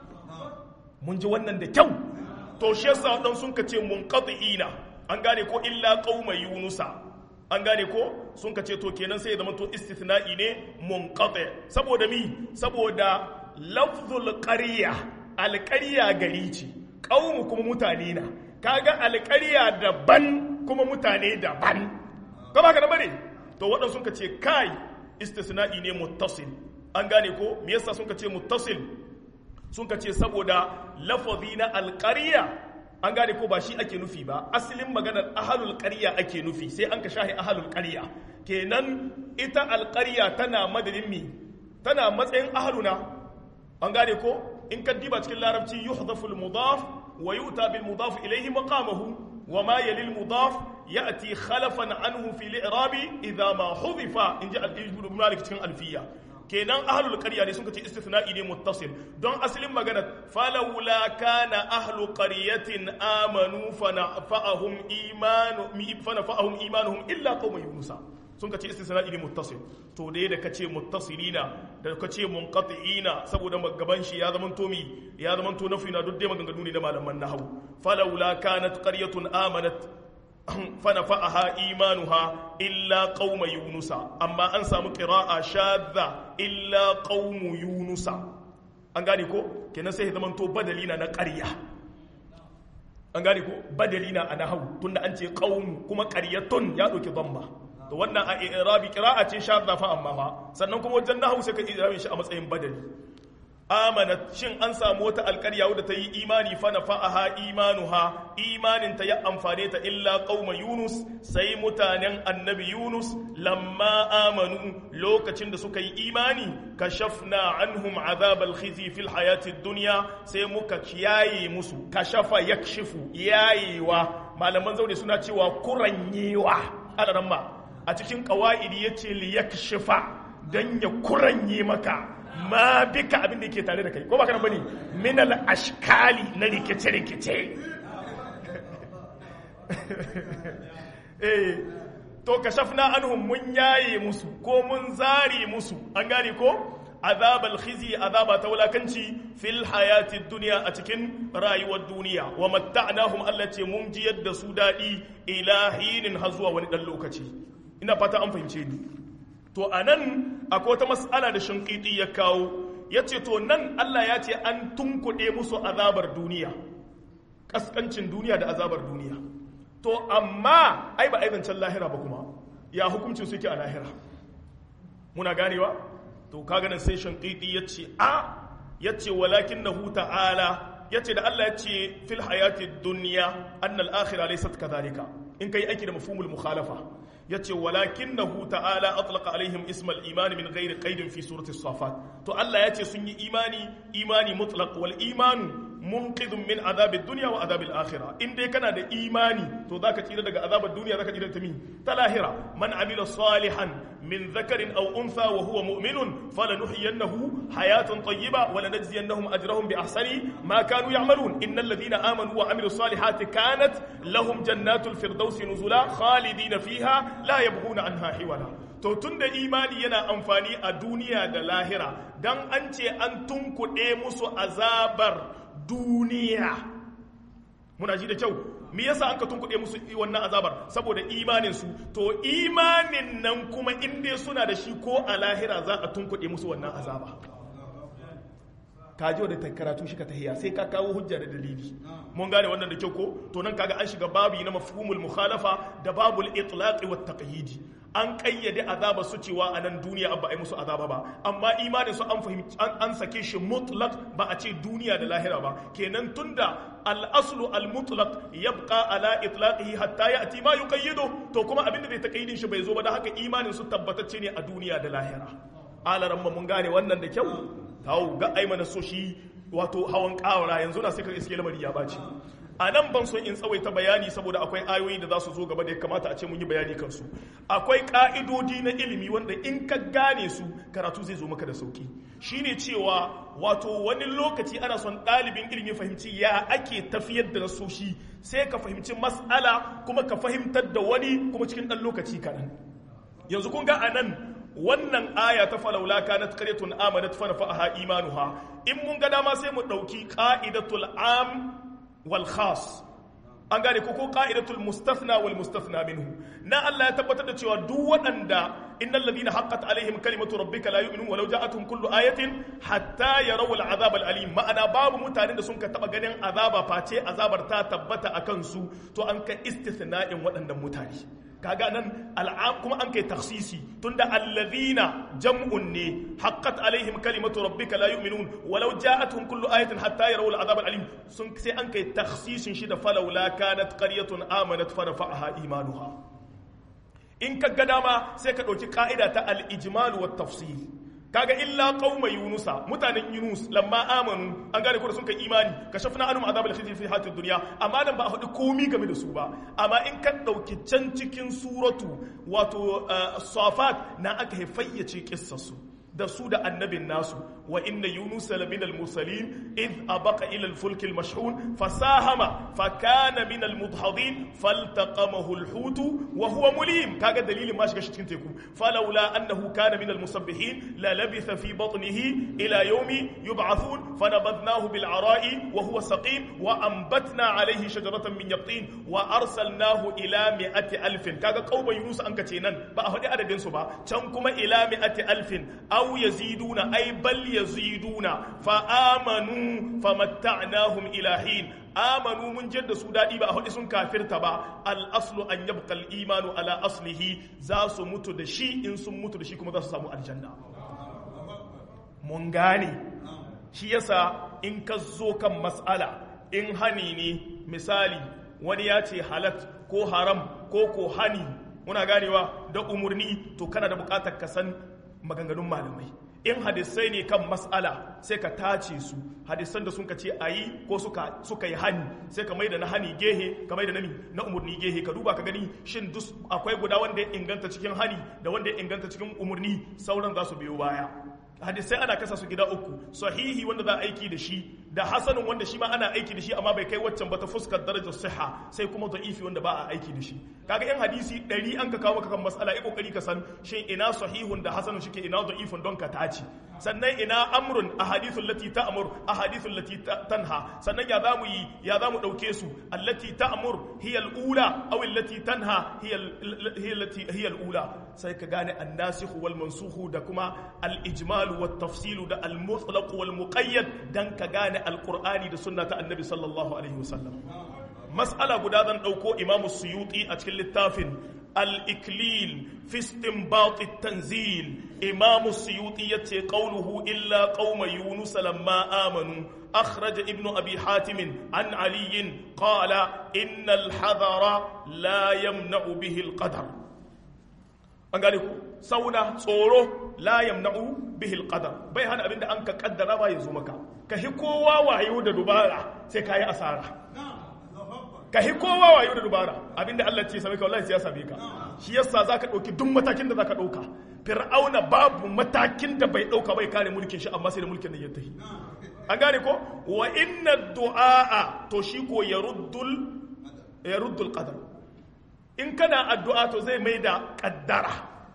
mun ji wannan da kyau to shi yasa dan sun kace munqati'ina an gane ko illa qauma yunusa an gane ko sun kace to kenan sai ya zama to istithna'i ne munqati saboda mi saboda lafzul qarya alƙarya gari ce ƙaunu kuma mutane na kaga alƙarya daban kuma mutane daban ka ba ka da bane to waɗansu sun ka ce kai istisna'i ne muttasil an gane ko me yasa sun ka ce muttasil sun ka ce saboda lafazi na alƙarya an gane ko ba shi ake nufi ba asalin maganar ahalul ƙarya ake nufi sai an ka shahi ahalul ƙarya kenan ita alƙarya tana madadin mi tana matsayin ahaluna an gane ko in ka diba cikin larabci yuhdafu al-mudaf wa yu'ta bil mudaf ilayhi maqamahu wa ma yali al-mudaf ya'ti khalafan anhu fi al-i'rab idha ma hudifa in ja al-ibn malik cikin alfiya kenan ahlul qarya ne sun ce istithna'i ne muttasil don asalin magana falawla kana ahlu qaryatin amanu fanafa'ahum imanu fanafa'ahum imanuhum illa qauma yunusa sun ka ce istisna'i ne muttasil to dai da kace muttasilina da kace munqati'ina saboda gaban shi ya zaman to mi ya zaman to nafi na duk dai maganganu ne da malaman nahwu falawla kanat qaryatun amanat fanafa'aha imanuha illa qauma yunusa amma an samu qira'a shadda illa qaumu yunusa an gane ko kenan sai ya zama to badali na na ƙarya an gane ko badali na a nahawu tunda an ce qaum kuma qaryatun ya dauki dhamma to wannan a i'rabi qira'a ce shadda fa amma fa sannan kuma wajen nahawu sai ka i'rabi shi a matsayin badali amanat shin an samu wata alƙarya wadda ta yi imani fa nafa'aha imanuha imanin ta ya amfane ta illa qauma yunus sai mutanen annabi yunus lamma amanu lokacin da suka yi imani kashafna anhum azab alkhizi fil hayati dunya sai muka kiyaye musu kashafa yakshifu yayewa malaman zaune suna cewa kuranyewa alaramma a cikin qawaidi yace li yakshifa dan ya kuranye maka ma bika abin da ke tare da kai ko ba kana bane min al ashkali na rikice rikice eh to kashafna anhum mun yaye musu ko mun zare musu an gane ko azabal khizi azaba ta wulakanci fil hayati dunya a cikin rayuwar duniya wa matta'nahum Allah ce mun ji yadda su dadi ila hinin har zuwa wani dan lokaci ina fata an fahimce ni to a nan akwai wata matsala da shinkiti ya kawo ya ce to nan Allah ya ce an tunkuɗe musu azabar duniya ƙasƙancin duniya da azabar duniya to amma ai ba aizancen lahira ba kuma ya hukuncin suke a lahira muna ganewa to kaga nan sai shinkiti ya ce a ya ce walakin na ta'ala ya ce da Allah ya ce fil hayati duniya annal akhira laysat kadhalika in kai aiki da mafhumul mukhalafa yace walakinahu ta'ala atlaqa alaihim ismal imani min ghairi qaidin fi surati safat to Allah yace sun yi imani imani mutlaq wal imanu munqidun min azabid dunya wa azabil akhirah in dai kana da imani to zaka tsira daga azabar duniya zaka tsira ta mi ta lahira man amila salihan min dhakarin aw untha wa huwa mu'minun falanuhyiyannahu hayatan tayyiba wa lanajziyannahum ajrahum bi ahsani ma kanu ya'malun innal ladhina amanu wa amilus salihati kanat lahum jannatul firdausi nuzula khalidina fiha la yabghuna anha hiwala to tunda imani yana amfani a duniya da lahira dan an ce an tunkuɗe musu azabar duniya muna ji da kyau me yasa an ka tunkuɗe musu wannan azabar saboda imanin su to imanin nan kuma inda suna da shi ko a lahira za a tunkuɗe musu wannan azaba ka ji da karatu shi ka tahiya sai ka kawo hujja da dalili mun gane wannan da kyau ko to nan kaga an shiga babu na mafhumul mukhalafa da babul itlaqi wat taqyidi an kayyade azaba su cewa a nan duniya ba a yi musu azaba ba amma imanin su an fahimci an sake shi mutlaq ba a ce duniya da lahira ba kenan tunda al-aslu al-mutlaq yabqa ala itlaqihi hatta ya'ti ma yuqayyidu to kuma abinda zai taqayyidin shi bai zo ba da haka imanin su tabbatacce ne a duniya da lahira alaran mun gane wannan da kyau tawo ga aimana so shi wato hawan kawara yanzu na sai ka iske lamari ya baci a nan ban son in tsawaita bayani saboda akwai ayoyi da za su zo gaba da ya kamata a ce mun yi bayani kansu akwai ka'idodi na ilimi wanda in ka gane su karatu zai zo maka da sauki shine cewa wato wani lokaci ana son ɗalibin ilimi fahimci ya ake tafiyar da nasoshi sai ka fahimci mas'ala kuma ka fahimtar da wani kuma cikin ɗan lokaci kaɗan yanzu kun ga a nan wannan aya ta falaula kanat qaryatun amanat fa nafa'aha imanuha in mun ga dama sai mu dauki qa'idatul am wal khas an gane ko ko qa'idatul mustathna wal mustathna minhu na Allah ya tabbatar da cewa duk waɗanda innal ladina haqqat alaihim kalimatu rabbika la yu'minun walau ja'atuhum kullu ayatin hatta yarawu al azab al alim ma'ana babu mutanen da sun ka taba ganin azaba face azabar ta tabbata akan su to an ka istithna'in waɗannan mutane kaga nan al'am kuma an kai taksisi tunda alladhina jam'un ne haqqat alaihim kalimatu rabbika la yu'minun walau ja'atuhum kullu ayatin hatta yarawul azab alim sun sai an kai taksisin shi da falawla kanat qaryatun amanat fa nafa'aha imanuha in ka ga dama sai ka dauki ka'ida ta al-ijmal wa tafsil kaga illa qauma yunusa mutanen yunus lamma amanu an gane ko da sun kai imani kashafna anhum azab al-khizy fi hatid dunya amma nan ba a hudu komi game da su ba amma in ka dauki can cikin suratu wato safat na aka haifayyace kissar su da su da annabin nasu wa inna yunus lamin al-mursalin id abaqa ila al-fulk al-mashhun fasahama fa kana min al-mudhadin faltaqamahu al-hut wa huwa mulim kaga dalilin ma shiga cikin teku falawla annahu kana min al-musabbihin la labitha fi batnihi ila yawmi yub'athun fanabadnahu bil ara'i wa huwa saqim wa anbatna alayhi shajaratan min yaqtin wa arsalnahu ila mi'ati alfin kaga qauma yunus an kace nan ba a hadi adadin su ba can kuma ila mi'ati alfin aw aw yaziduna ay bal yaziduna fa amanu famatta'nahum ila hin amanu mun jadda su dadi ba a hudu sun kafirta ba al aslu an yabqa al imanu ala aslihi za su mutu da shi in sun mutu da shi kuma za su samu aljanna mun gane shi yasa in ka zo kan mas'ala in hani ne misali wani ya ce halat ko haram ko ko hani muna ganewa da umurni to kana da bukatar ka san maganganun malamai in hadisai ne kan mas'ala sai ka tace su hadisan da sun ka ce ayi ko suka suka yi hani sai ka maida na hani gehe ka maida na na umurni gehe ka duba ka gani shin duk akwai guda wanda ya inganta cikin hani da wanda ya inganta cikin umurni sauran za su biyo baya hadisai ana kasa su gida uku sahihi wanda za a aiki da shi da hasanun wanda shi ma ana aiki da shi amma bai kai waccan ba ta fuskar darajar siha sai kuma da'ifi wanda ba a aiki da shi kaga yan hadisi ɗari an ka kawo maka kan mas'ala ya kokari ka san shin ina sahihun da hasanun shike ina da'ifun don ka tace sannan ina amrun ahadithul lati ta'mur ahadithul lati tanha sannan ya zamu yi ya zamu dauke su allati ta'mur hiya al-ula aw allati tanha hiya hiya allati hiya al-ula sai ka gane an-nasikh wal mansukh da kuma al-ijmal wat tafsil da al-mutlaq wal muqayyad dan ka gane al-qur'ani da sunna ta annabi sallallahu alaihi wasallam mas'ala guda zan dauko imamu suyuti a cikin littafin الإكليل في استنباط التنزيل إمام السيوطي يتي قوله إلا قوم يونس لما آمنوا أخرج ابن أبي حاتم عن علي قال إن الحذر لا يمنع به القدر أنقالكم سونا صورو لا يمنع به القدر بي هذا أبين أنك قدر ما يزومك كهكوا وعيود دبارة سيكاي أسارة ka hi kowa wayo da dubara abinda Allah ce same ka wallahi sai ya same ka shi yasa zaka dauki duk matakin da zaka dauka fir'auna babu matakin da bai dauka bai kare mulkin shi amma sai da mulkin nan ya tahi an gane ko wa inna du'a to shi ko yaruddul yaruddul qadar in kana addu'a to zai mai da kaddara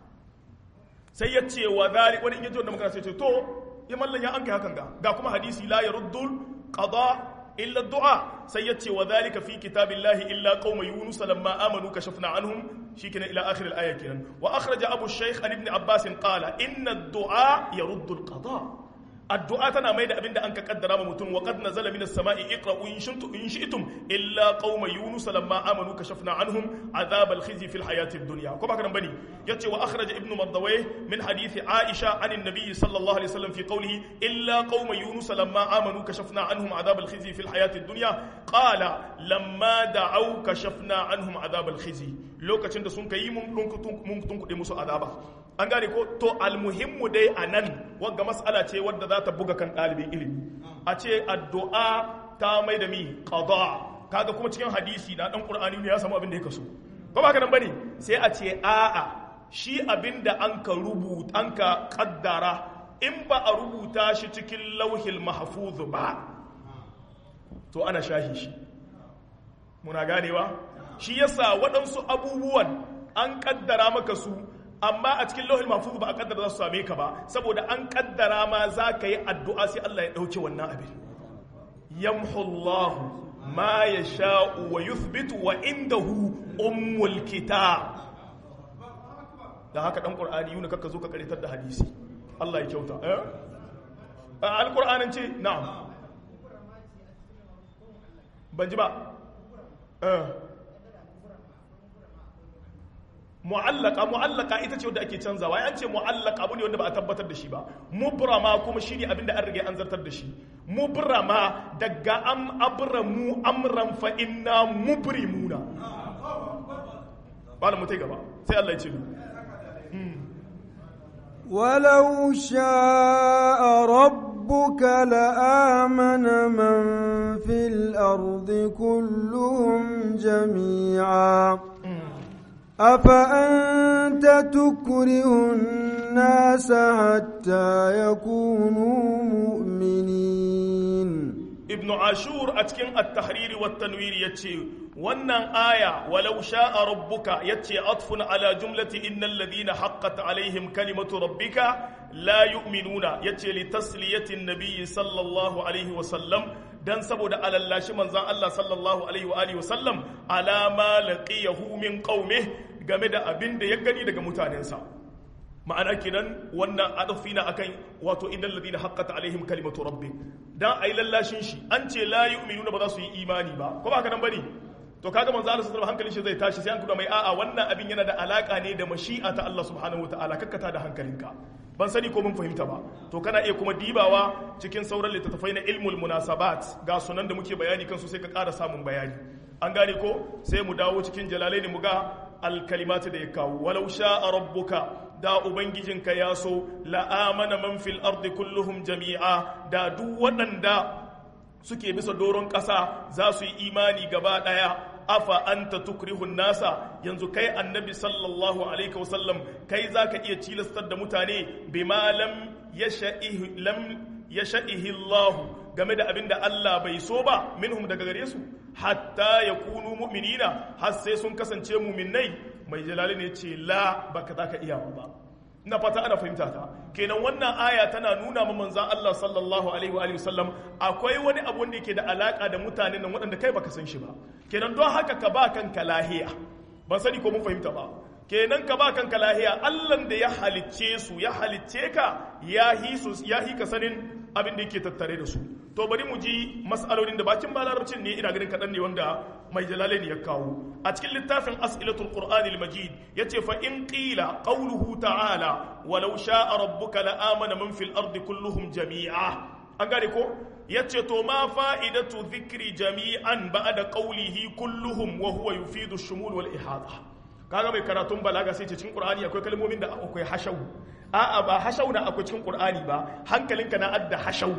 sai ya ce wa zali wani in yaji wanda muka sai ce to ya mallan ya an kai hakan ga ga kuma hadisi la yaruddul qada إلا الدعاء سيتي وذلك في كتاب الله إلا قوم يونس لما آمنوا كشفنا عنهم شيكنا إلى آخر الآية كنا وأخرج أبو الشيخ عن ابن عباس قال إن الدعاء يرد القضاء الدعاء تنا ميدا أبدا أنك قدر ممتون وقد نزل من السماء اقرأوا إن شئتم, إن شئتم إلا قوم يونس لما آمنوا كشفنا عنهم عذاب الخزي في الحياة الدنيا كما كان بني يتي وأخرج ابن مردويه من حديث عائشة عن النبي صلى الله عليه وسلم في قوله إلا قوم يونس لما آمنوا كشفنا عنهم عذاب الخزي في الحياة الدنيا قال لما دعوا كشفنا عنهم عذاب الخزي لو كتند سنك يمم تنكد مسو عذابا an gane ko to almuhimmu dai a nan wagga mas'ala ce wadda za ta buga kan ɗalibin ilimi a ce addu'a ta mai da mi qada kaga kuma cikin hadisi na dan qur'ani ne ya samu abin da ya kaso ko ba haka nan bane sai a ce a'a shi abin da an ka rubuta an ka kaddara in ba a rubuta shi cikin lauhil mahfuz ba to ana shahi shi muna ganewa shi yasa waɗansu abubuwan an kaddara maka su amma a cikin lauhin mahfuz ba a kaddara za su same ka ba saboda an kaddara ma za ka yi addu'a sai Allah ya dauke wannan abin yamhu Allah ma yasha'u wa yuthbitu wa indahu ummul kitab da haka dan qur'ani yuna kakka zo ka karitar da hadisi Allah ya kyauta eh alqur'anin ce na'am ban ji ba eh mu'allaka mu'allaka ita ce wanda ake canzawa ya ce mu'allaka abu ne wanda ba a tabbatar da shi ba mubrama kuma shi ne abinda an rage an zartar da shi mubrama daga am abramu amran fa inna mubrimuna ba da mutai gaba sai Allah ya ce ولو شاء ربك لآمن من في الأرض كلهم جميعا أفأنت تكره الناس حتى يكونوا مؤمنين ابن عاشور أتكن التحرير والتنوير يتشي wannan aya walau sha'a rabbuka yace atfun ala jumlati innal ladina haqqat alaihim kalimatu rabbika la yu'minuna yace li tasliyati an-nabiy sallallahu alaihi wa sallam dan saboda alallashi manzon Allah sallallahu alaihi wa alihi wa sallam ala ma laqiyahu min qaumih game da abin da ya gani daga mutanensa ma'ana kenan wannan adafi na akan wato innal ladina haqqat alaihim kalimatu rabbik dan ai lallashin shi an ce la yu'minuna ba za su yi imani ba ko ba haka nan bane to kaga manzo Allah sallallahu hankalin shi zai tashi sai an kuma mai a'a wannan abin yana da alaka ne da mashi'a ta Allah subhanahu wataala kakkata da hankalinka ban sani ko mun fahimta ba to kana iya kuma dibawa cikin sauran littattafai na ilmul munasabat ga sunan da muke bayani kansu sai ka ƙara samun bayani an gane ko sai mu dawo cikin jalalaini mu ga alkalimatu da ya kawo walau sha'a rabbuka da ubangijinka ya so la'amana man fil ardi kulluhum jami'a da duk waɗanda suke bisa doron ƙasa za su yi imani gaba ɗaya afa anta tukrihun nasa yanzu kai annabi sallallahu alaihi wasallam kai zaka iya cilastar da mutane bima lam yasha'ihi lam yasha'ihi Allah game da abinda Allah bai so ba minhum daga gare su hatta yakunu mu'minina har sai sun kasance mu'minnai mai jalali ne ce la baka zaka iya ba ina fata ana fahimta ta kenan wannan aya tana nuna ma manzon Allah sallallahu alaihi wa sallam akwai wani abu wanda yake da alaka da mutanen nan waɗanda kai baka san shi ba kenan don haka ka ba kanka lahiya ban sani ko mun fahimta ba kenan ka ba kanka lahiya Allah da ya halicce su ya halicce ka ya hi su ya hi ka sanin abin da yake tattare da su to bari mu ji mas'alolin da bakin balarabcin ne ina ganin kaɗan ne wanda mai jalalaini ya kawo a cikin littafin as'ilatul qur'ani al-majid yace fa in qila qawluhu ta'ala walau sha'a rabbuka la amana man fil ardi kulluhum jami'a an gane ko yace to ma fa'idatu dhikri jami'an ba'da qawlihi kulluhum wa huwa yufidu ash-shumul wal ihata kaga mai karatun balaga sai ce cikin qur'ani akwai kalmomin da akwai hashau a'a ba hashau na akwai cikin qur'ani ba hankalinka na adda hashau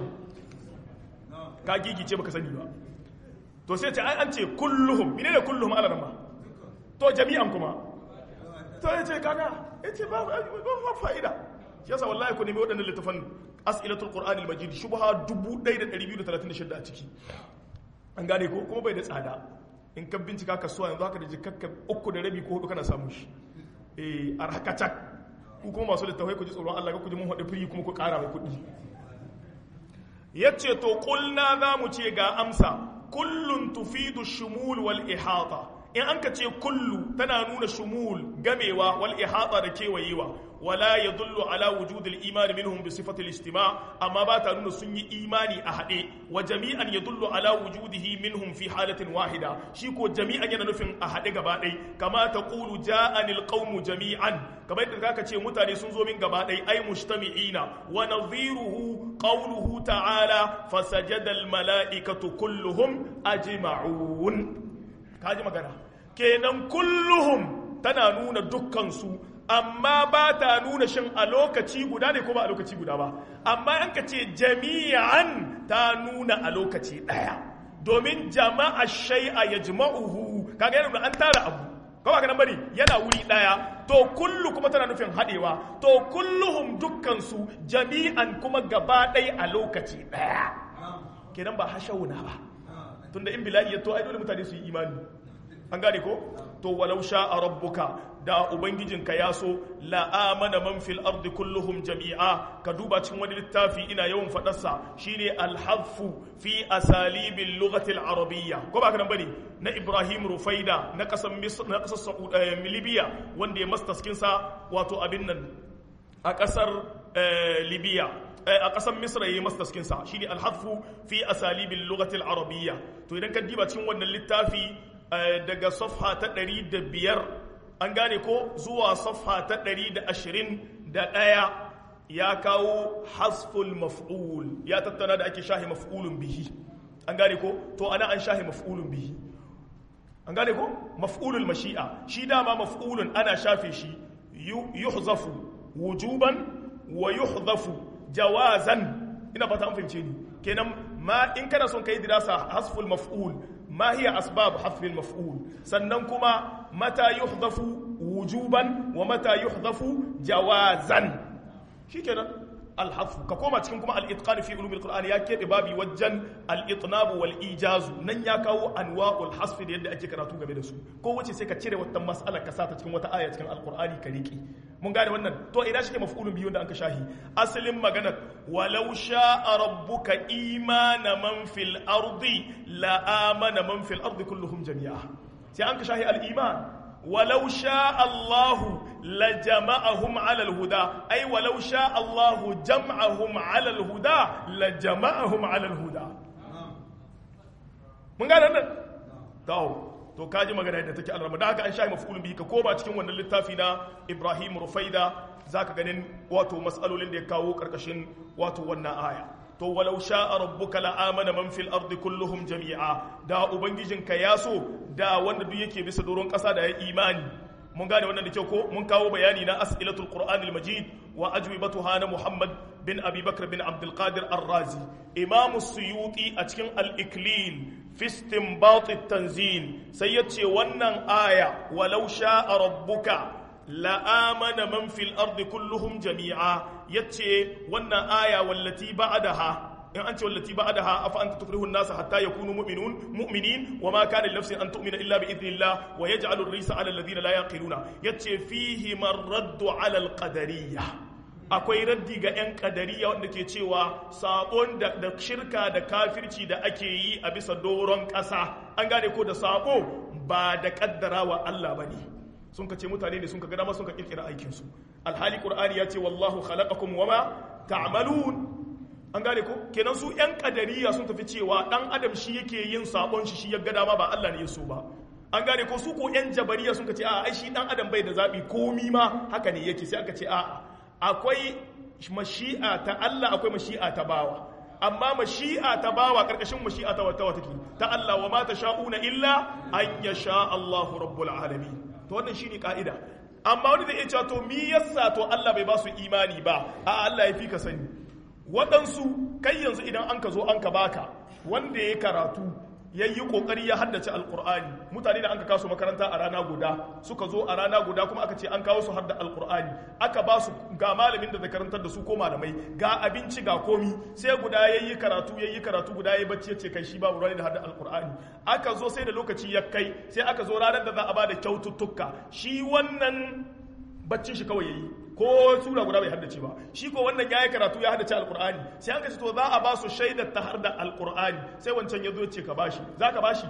ka gigice baka sani ba to sai ce ai an ce kulluhum mine ne kulluhum ala rama to jami'an kuma to ya ce kaga ya ce ba ba fa'ida shi yasa wallahi ku nemi waɗannan littafan as'ilatul qur'ani al-majid shubha 1236 a ciki an gane ko kuma bai da tsada in ka bincika kasuwa yanzu haka da jikakka uku da rabi ko hudu kana samu shi eh arhakacak ku kuma masu littafai ku ji tsoron Allah ku ji mun haɗe firi kuma ku ƙara mai kuɗi yace to kulna za mu ce ga amsa kullun tufidu shumul wal ihata in an ka ce kullu tana nuna shumul gamewa wal ihata da kewayewa wala yadullu ala wujudil iman minhum bi sifatil istima amma ba ta nuna sun yi imani a hade wa jami'an yadullu ala wujudihi minhum fi halatin wahida shi ko jami'an yana nufin a hade gaba ɗai kama taqulu ja'anil qaumu jami'an kamar yadda zaka ce mutane sun zo min gaba ɗai ai mujtami'ina wa nadhiruhu qawluhu ta'ala fasajada al mala'ikatu kulluhum ajma'un kaji magana kenan kulluhum tana nuna dukkansu amma ba ta nuna shin a lokaci guda ne ko ba a lokaci guda ba amma an ka ce jami'an ta nuna a lokaci ɗaya domin jama'a shai'a ya jima'uhu kaga yana an tara abu kawai ka nan bari yana wuri ɗaya to kullu kuma tana nufin haɗewa to kulluhum dukkansu jami'an kuma gaba ɗaya a lokaci ɗaya kenan ba hashauna ba tunda in bila'i ya to ai dole mutane su yi imani an gane ko to walau sha'a rabbuka da ubangijinka ya so la amana man fil ardi kulluhum jami'a ka duba cikin wani littafi ina yawan fadarsa shine al-hadfu fi asalibil lughati al-arabiyya ko ba kana bane na Ibrahim Rufaida na kasan Misr na kasar Saudi Libya wanda ya mastaskin sa wato abin nan a kasar Libya a ƙasar misra ya yi mastaskinsa shi ne alhafu fi asalibil lugatil arabiyya to idan ka diba cikin wannan littafi daga safha ta ɗari da biyar an gane ko zuwa safha ta ɗari da ashirin da ɗaya ya kawo hasful maf'ul ya tattana da ake shahi maf'ulun bihi an gane ko to ana an shahi maf'ulun bihi an gane ko maf'ulul mashi'a shi dama maf'ulun ana shafe shi yuhzafu wujuban wa yuhzafu jawazan ina fata an fahimce ni kenan ma in kana son kai dirasa hasful maf'ul ma hiya asbab hasfil maf'ul sannan kuma mata yuhdafu wujuban wa mata yuhdafu jawazan shikenan alhafu ka koma cikin kuma al-itqan fi ulumil qur'ani ya kebe babi wajen al-itnab wal ijaz nan ya kawo anwa'ul hasf da yadda ake karatu game da su ko wace sai ka cire wata mas'ala ka sata cikin wata aya cikin al-qur'ani ka riki mun gane wannan to ina shi ke maf'ulun biyu da an ka shahi asalin magana walau sha'a rabbuka imana man fil ardi la amana man fil ardi kulluhum jami'a sai an ka shahi al-iman ولو شاء الله la jama'ahum 'ala al-huda ay walau sha Allahu jam'ahum 'ala al-huda la jama'ahum 'ala al-huda mun gane nan to to kaji magana yadda take alrama da haka an sha mafulun bihi ka koma cikin wannan littafi na Ibrahim Rufaida zaka ganin wato mas'alolin da ya kawo karkashin wato wannan aya to walau sha'a rabbuka la'amana man fil ardi kulluhum jami'a da ubangijinka ya so da wanda duk yake bisa doron kasa da ya imani mun gane wannan da kyau ko mun kawo bayani na as'ilatul qur'anil majid wa ajwibatuha na muhammad bin abi bakr bin abdul qadir ar-razi imam suyuti a cikin al-iklil fi istinbat at-tanzil sai yace wannan aya walau sha'a rabbuka la'amana man fil ardi kulluhum jami'a yace wannan aya wallati ba'daha in an ce wallati ba'daha afa anta tukrihu an-nas hatta yakunu mu'minun mu'minin wa ma kana li nafsin an tu'mina illa bi idhnillah wa yaj'alu ar-risa 'ala alladhina la yaqiluna yace fihi marraddu 'ala al-qadariyya akwai raddi ga 'yan kadariya wanda ke cewa sabon da, da shirka da kafirci da ake yi a bisa doron ƙasa an gane ko da sabo ba da kaddarawa Allah ba ne sun ka ce mutane ne sun ka gada sun ka kirkira aikinsu alhali qur'ani ya ce wallahu khalaqakum wama ta'malun an gane ko kenan su yan kadariya sun tafi cewa dan adam shi yake yin sabon shi shi ya gada ma ba Allah ne ya so ba an gane ko su ko yan jabariya sun ka ce a ai shi dan adam bai da zabi komi ma haka ne yake sai aka ce a akwai mashi'a ta Allah akwai mashi'a ta bawa amma mashi'a ta bawa karkashin mashi'a ta wata wata ta Allah wa ma sha'una illa an yasha Allahu rabbul alamin to wannan shine ka'ida amma wani zai iya cewa to mi yasa to Allah bai ba su imani ba a Allah ya fi ka sani waɗansu kai yanzu idan an ka zo an ka baka wanda ya karatu ya yi ƙoƙari ya haddace alƙur'ani mutane da an ka kasu makaranta a rana guda suka zo a rana guda kuma aka ce an kawo su har da alƙur'ani aka ba su ga malamin da zai karantar da su ko malamai ga abinci ga komi sai guda ya yi karatu ya yi karatu guda ya yi bacci ya ce kai shi babu rani da har da alƙur'ani aka zo sai da lokaci ya kai sai aka zo ranar da za a ba da kyaututtuka shi wannan baccin shi kawai ya yi ko sura guda bai haddace ba shi ko wannan yayi karatu ya haddace alqur'ani sai an kace to za a ba su shaidar ta har da alqur'ani sai wancan yazo ce ka bashi zaka bashi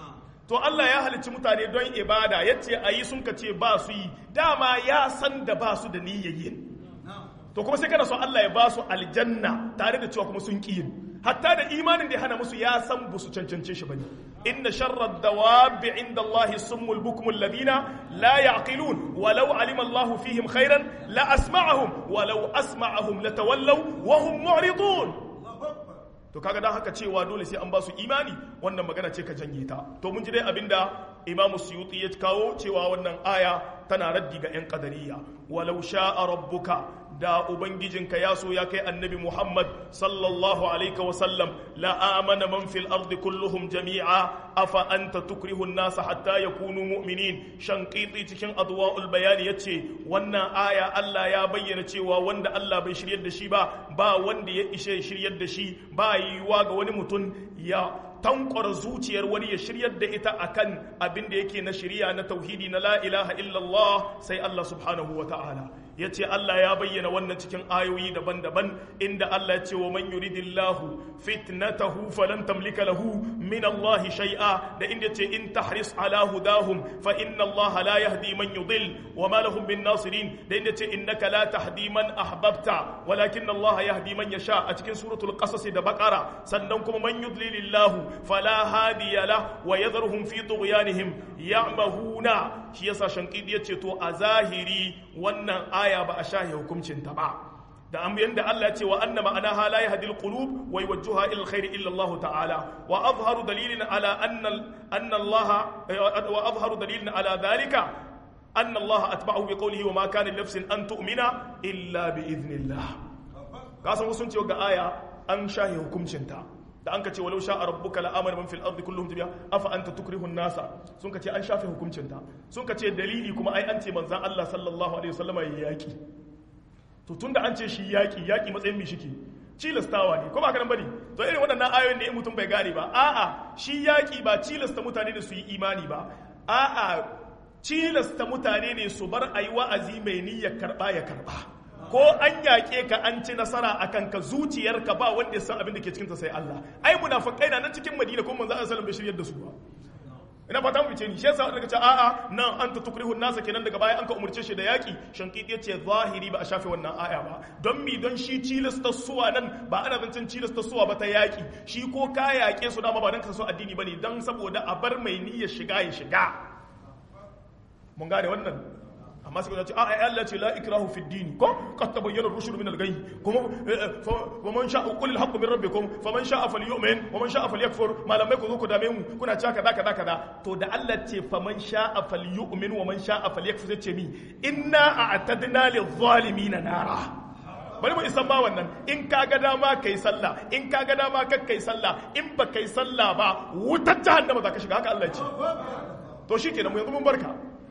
to Allah ya halicci mutane don ibada yace ayi sun kace ba su yi dama ya san da ba su da niyyayin to kuma sai kana so Allah ya ba su aljanna tare da cewa kuma sun ki yin hatta da imanin da ya hana musu ya san ba su cancance shi bane inna sharra dawabi inda Allah summul bukmul ladina la yaqilun walau alima Allah fihim khairan la asma'ahum walau asma'ahum latawallaw wa hum mu'ridun to kaga dan haka cewa dole sai an ba su imani wannan magana ce ka janye ta to mun ji dai abinda Imam Suyuti ya kawo cewa wannan aya tana raddi ga 'yan kadariya walau sha'a rabbuka da ubangijinka ya so ya kai annabi Muhammad sallallahu alaihi wa sallam la amana man fil ardi kulluhum jami'a afa anta tukrihu an-nasa hatta yakunu mu'minin shanqiti cikin adwa'ul bayani yace wannan aya Allah ya bayyana cewa wanda Allah bai shiryar da shi ba ba wanda ya ishe shiryar da shi ba yiwuwa ga wani mutum ya tankwara zuciyar wani ya shiryar da ita akan abin da yake na shiriya na tauhidi na la ilaha illallah sai Allah subhanahu wa ta'ala ya ce Allah ya bayyana wannan cikin ayoyi daban-daban inda Allah ya ce wa man yuridillahu fitnatahu falan tamlika lahu min Allah shay'a da inda ce in tahris ala hudahum fa inna Allah la yahdi man yudil wa ma lahum min nasirin da inda ce innaka la tahdi man ahbabta walakin Allah yahdi man yasha a cikin suratul qasas da baqara sannan kuma man yudlilillahu fala hadiya la wa yadhruhum fi tughyanihim ya'mahuna shi yasa shankidi yace to a zahiri wannan aya ba a shahi hukuncin ta ba da an yanda Allah ya ce wa anna ma'anaha la yahdil qulub wa yuwajjihuha ila alkhair illa Allah ta'ala wa azharu dalilin ala anna anna Allah wa azharu dalilin ala dhalika anna Allah atba'ahu bi qawlihi wa ma kana nafsin an tu'mina illa bi idhnillah kasan sun ce ga aya an shahi hukuncin ta da an ka ce walau sha'a rabbuka la amana man fil ardi kulluhum jami'a afa anta tukrihu nasa sun ka ce an shafe hukuncin ta sun ka ce dalili kuma ai an ce manzon Allah sallallahu alaihi wasallama ya yaki to tunda an ce shi yaki yaki matsayin mi shike cilastawa ne ko ba ka nan bane to irin waɗannan ayoyin da in mutum bai gane ba a'a shi yaki ba cilasta mutane da su yi imani ba a'a cilasta mutane ne su bar ayi wa'azi mai niyyar karba ya karba ko an yaƙe ka an ci nasara a kanka zuciyarka ba wanda ya san abin da ke cikinta sai Allah ai munafikai na nan cikin Madina kuma manzo Allah sallallahu alaihi wasallam bai shiryar da su ba ina fata mu fice ni shi yasa daga ce a'a nan anta tukrihu nasa kenan daga baya an ka umurce shi da yaki shankidi yace zahiri ba a shafe wannan aya ba don mi don shi cilasta suwa nan ba ana zancen cilasta suwa ba ta yaki shi ko ka yaƙe su dama ba dan ka so addini bane dan saboda a bar mai niyyar shiga ya shiga mun gane wannan amma sai ce a ai Allah ce la ikrahu fi din ko qad tabayyana ar-rushd min al-ghayy kuma wa man sha'a qul al-haqq min rabbikum faman sha'a falyu'min wa man sha'a falyakfur malamai ku zo ku dame mu kuna cewa kaza kaza kaza to da Allah ce faman sha'a falyu'min wa man sha'a falyakfur sai ce mi inna a'tadna lil-zalimin nara bari mu isan ba wannan in ka ga dama kai sallah in ka ga dama kar kai sallah in ba kai sallah ba wutar jahannama za ka shiga haka Allah ce to shikenan mu yanzu mun barka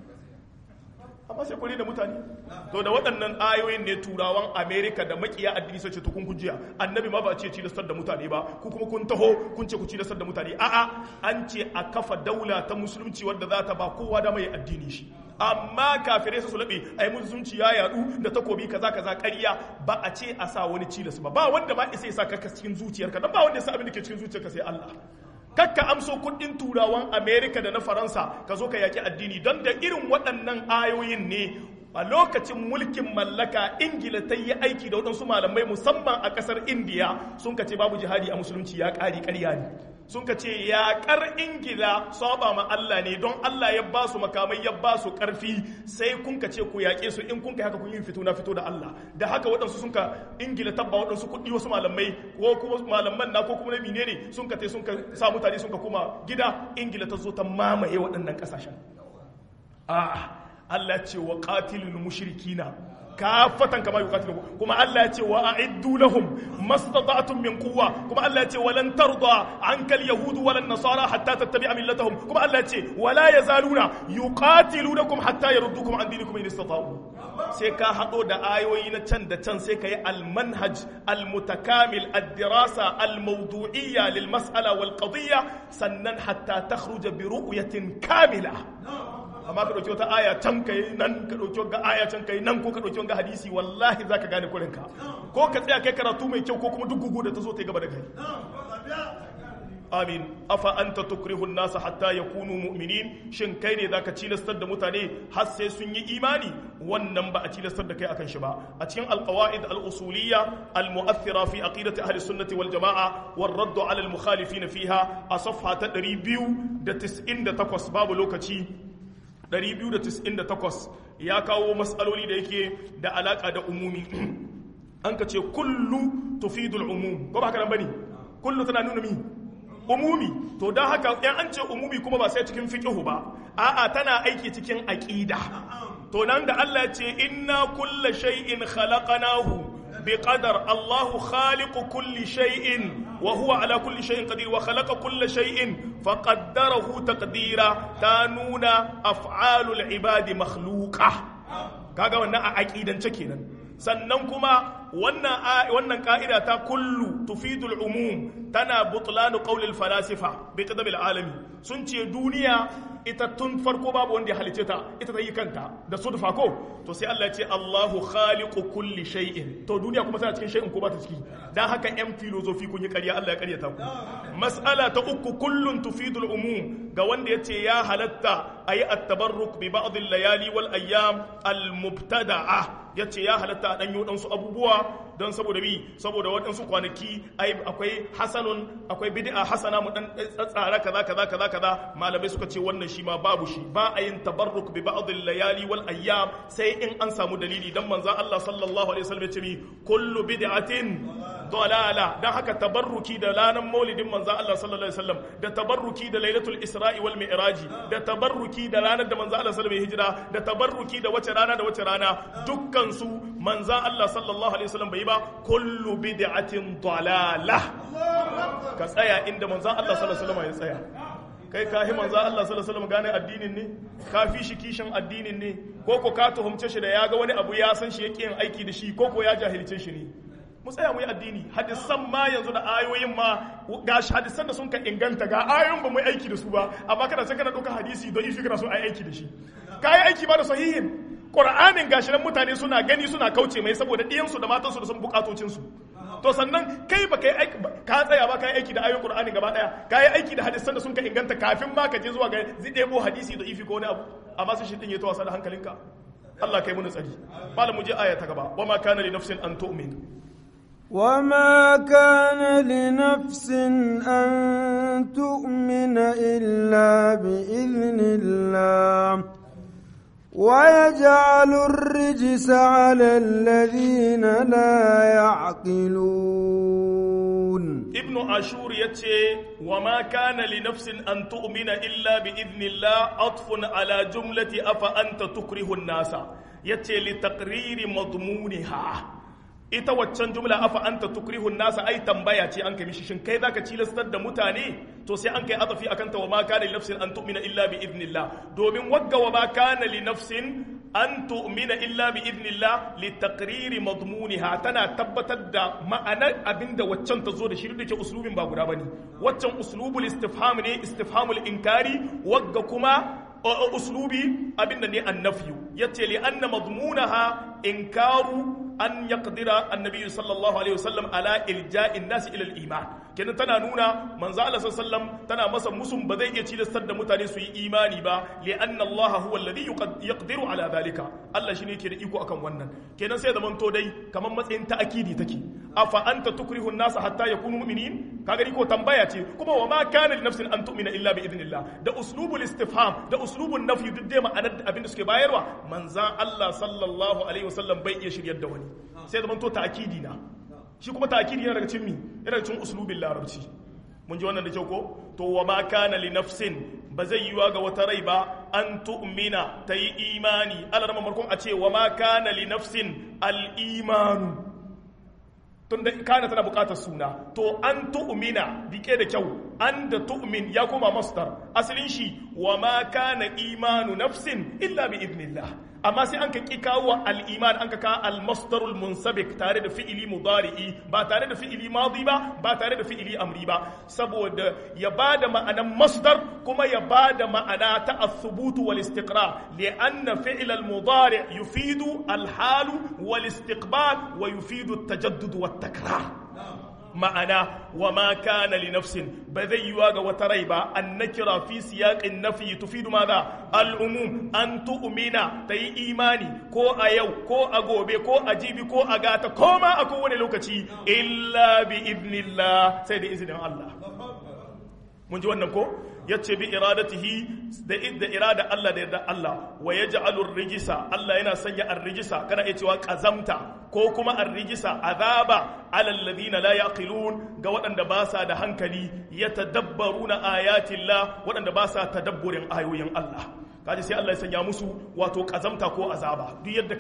amma sai kuri da mutane to da waɗannan ayoyin ne turawan amerika da makiya addini sai ce to kun kujiya annabi ma ba ce cilastar da mutane ba ku kuma kun taho kun ce ku cilastar da mutane a'a an ce a kafa daula ta musulunci wadda za ta ba kowa da mai addini shi amma kafirai su laɓe ai musulunci ya yadu da takobi kaza kaza ƙarya ba a ce a sa wani cilas ba ba wanda ba isa ya sa ka cikin zuciyarka dan ba wanda ya sa abin da ke cikin zuciyarka sai Allah kakka amso kudin turawan amerika da na faransa ka zo ka yaki addini don da irin waɗannan ayoyin ne a lokacin mulkin mallaka ingila ta yi aiki da waɗansu malamai musamman a ƙasar indiya sun ka ce babu jihadi a musulunci ya ƙari ƙarya ne sun ka ce yaƙar ingila saba ma allah ne don allah ya ba su makamai ya ba su ƙarfi sai kun ka ce ku yaƙe su in kun ka haka kun yi fito na fito da allah da haka waɗansu sun ka ingila tabba waɗansu kuɗi wasu malamai ko kuma malaman na ko kuma na menene sun ka te sun ka sa mutane sun ka koma gida ingila ta zo ta mamaye waɗannan ƙasashen a'a Allah ce wa qatilul mushrikina kafatan kama yuqatilu kuma Allah ya ce wa a'iddu lahum mastata'tum min quwwa kuma Allah ya ce walan tarda ankal yahudu walan nasara hatta tattabi'a millatahum kuma Allah ya ce wala yazaluna yuqatilunakum hatta yaruddukum an dinikum in istata'u sai ka hado da ayoyi na can da can sai ka yi almanhaj almutakamil ad-dirasa almawdu'iyya lil mas'ala wal qadiyya sannan hatta takhruja bi ru'yatin kamila amma ka ɗauki wata aya can kai nan ka ɗauki wata aya can kai nan ko ka ɗauki wata hadisi wallahi za ka gane kurinka ko ka tsaya kai karatu mai kyau ko kuma duk gugu da ta zo ta yi gaba da kai amin afa anta tukrihun nasa hatta yakunu mu'minin shin kai ne zaka cilastar da mutane har sai sun yi imani wannan ba a cilastar da kai akan shi ba a cikin alqawaid al-usuliyya al-mu'athira fi aqidati ahli sunnati wal jamaa war radd ala al-mukhalifin fiha a safha ta 298 babu lokaci 298 ya kawo matsaloli da yake da alaka da umumi an ka ce kullu tufidul umum ko ba haka nan bane kullu tana nuna mi umumi to dan haka yan an ce umumi kuma ba sai cikin fiqhu ba a'a tana aiki cikin aqida to nan da Allah ya ce inna kulla shay'in khalaqnahu بقدر الله خالق كل شيء وهو على كل شيء قدير وخلق كل شيء فقدره تقديرا تانون أفعال العباد مخلوقة kaga wannan a aqidance kenan sannan kuma wannan wannan ka'ida ta kullu tufidul umum tana butlanu qawlil falasifa bi qadam alami sun ce duniya ita tun farko babu wanda ya halice ta ita ta yi kanta da sudfa ko to sai Allah ya ce Allahu khaliqu kulli shay'in to duniya kuma tana cikin shay'in ko ba ta ciki dan haka yan filosofi kun yi ƙarya Allah ya ƙaryata ku mas'ala ta uku kullun tufidul umum ga wanda yace ya halatta ayi at-tabarruk bi ba'd al-layali wal ayyam al-mubtada'a yace ya halatta a danyo dan su abubuwa don saboda bi saboda waɗansu kwanaki ai akwai hasanun akwai bid'a hasana mu dan tsara kaza kaza kaza kaza malamai suka ce wannan shi ma babu shi ba a yin tabarruk bi ba'd al-layali wal ayyam sai in an samu dalili dan manzon Allah sallallahu alaihi wasallam ya ce mi kullu bid'atin dalala dan haka tabarruki da lanan maulidin manzon Allah sallallahu alaihi wasallam da tabarruki da lailatul isra'i wal mi'raji da tabarruki da ranar da manzon Allah sallallahu alaihi hijira da tabarruki da wace rana da wace rana dukkan su manzon Allah sallallahu alaihi wasallam bai ba kullu bid'atin dalala ka tsaya inda manzon Allah sallallahu alaihi wasallam ya tsaya kai ka hi manzon Allah sallallahu alaihi wasallam gane addinin ne ka fi shi kishin addinin ne ko ko ka tuhumce shi da ya ga wani abu ya san shi yake yin aiki da shi ko ko ya jahilce shi ne mu tsaya mu yi addini hadisan ma yanzu da ayoyin ma ga hadisan da sun ka inganta ga ayoyin ba mu yi aiki da su ba amma kana sai kana ɗauka hadisi don ifi kana so a yi aiki da shi ka yi aiki ba da sahihin Qur'anin gashi nan mutane suna gani suna kauce mai saboda ɗiyansu da matansu da sun bukatocinsu to sannan kai ba kai ka tsaya ba ka yi aiki da ayoyin qur'ani gaba daya ka yi aiki da hadisan da sun ka inganta kafin ma ka je zuwa ga zai ɗebo hadisi da ifi ko wani abu amma sai shi din ya ta wasa da hankalinka Allah kai mun tsari malam mu je aya ta gaba wa ma kana li nafsin an tu'min وما كان لنفس أن تؤمن إلا بإذن الله ويجعل الرجس على الذين لا يعقلون ابن عاشور يتي وما كان لنفس أن تؤمن إلا بإذن الله عطف على جملة أفأنت تكره الناس يتي لتقرير مضمونها ita waccan jumla afa anta tukrihu nasa ai tambaya ce an kai mishi shin kai zaka cilastar da mutane to sai an kai atafi akan ta wa ma kana li nafsin an tu'mina illa bi idnillah domin wagga wa ma kana li nafsin an tu'mina illa bi idnillah li taqriri madmuniha tana tabbatar da ma'anar abinda waccan ta zo da shi da ke uslubin ba guda bane waccan uslubul istifham ne istifhamul inkari wagga kuma uslubi abinda ne annafiyu yace li anna madmunaha inkaru an yaqdira annabi sallallahu alaihi wasallam ala ilja'in nas ila al-iman kenan tana nuna manzo Allah sallallahu tana masa musun ba zai iya cilastar da mutane su yi imani ba li anna Allah huwa alladhi yaqdiru ala dhalika Allah shine yake da iko akan wannan kenan sai zaman to dai kaman matsayin ta'akidi take afa anta tukrihu an-nas hatta yakunu mu'minin kaga ni ko tambaya ce kuma wa ma kana li nafsin an tu'mina illa bi idnillah da uslubul istifham da uslubun nafyi duk dai ma'anar abin da suke bayarwa manzan Allah sallallahu alaihi wasallam bai iya shiryar da wani sai zaman to ta'kidi na shi kuma ta'kidi yana daga cikin mi yana daga cikin uslubin larabci mun ji wannan da kyau ko to wa ma kana li nafsin ba zai yiwa ga wata rai ba an tu'mina ta yi imani alarma markon a ce wa ma kana li nafsin al imanu tunda kana tana bukatar suna to an tu'mina dike da kyau an da tu'min ya koma masdar asalin shi wa ma kana imanu nafsin illa bi idnillah amma sai an ka ki kawo al-iman an ka kawo al-masdarul munsabik tare da fi'ili mudari'i ba tare da fi'ili madi ba ba tare da fi'ili amri ba saboda ya bada ma'anan masdar kuma ya bada ma'ana ta as-subut wal istiqrar li'anna fi'l al-mudari' yufidu al-hal wal istiqbal wa yufidu at-tajaddud wat takrar ma'ana wa ma kana li nafsin ba zai yiwa ga wata rai ba an nakira fi siyaqin nafi tufidu madha al umum an tu'mina tayi imani ko a yau ko a gobe ko a jibi ko a gata ko ma a kowane lokaci illa bi idnillah sai da izinin Allah mun ji wannan ko yace bi iradatihi da idda irada Allah da yarda Allah wa yaj'alu ar-rijsa Allah yana sanya ar-rijsa kana iya cewa kazamta ko kuma ar-rijsa azaba ala alladhina la yaqilun ga waɗanda ba sa da hankali yatadabbaruna ayatillah waɗanda ba sa tadabburin ayoyin Allah kaji sai Allah ya sanya musu wato kazamta ko azaba duk yadda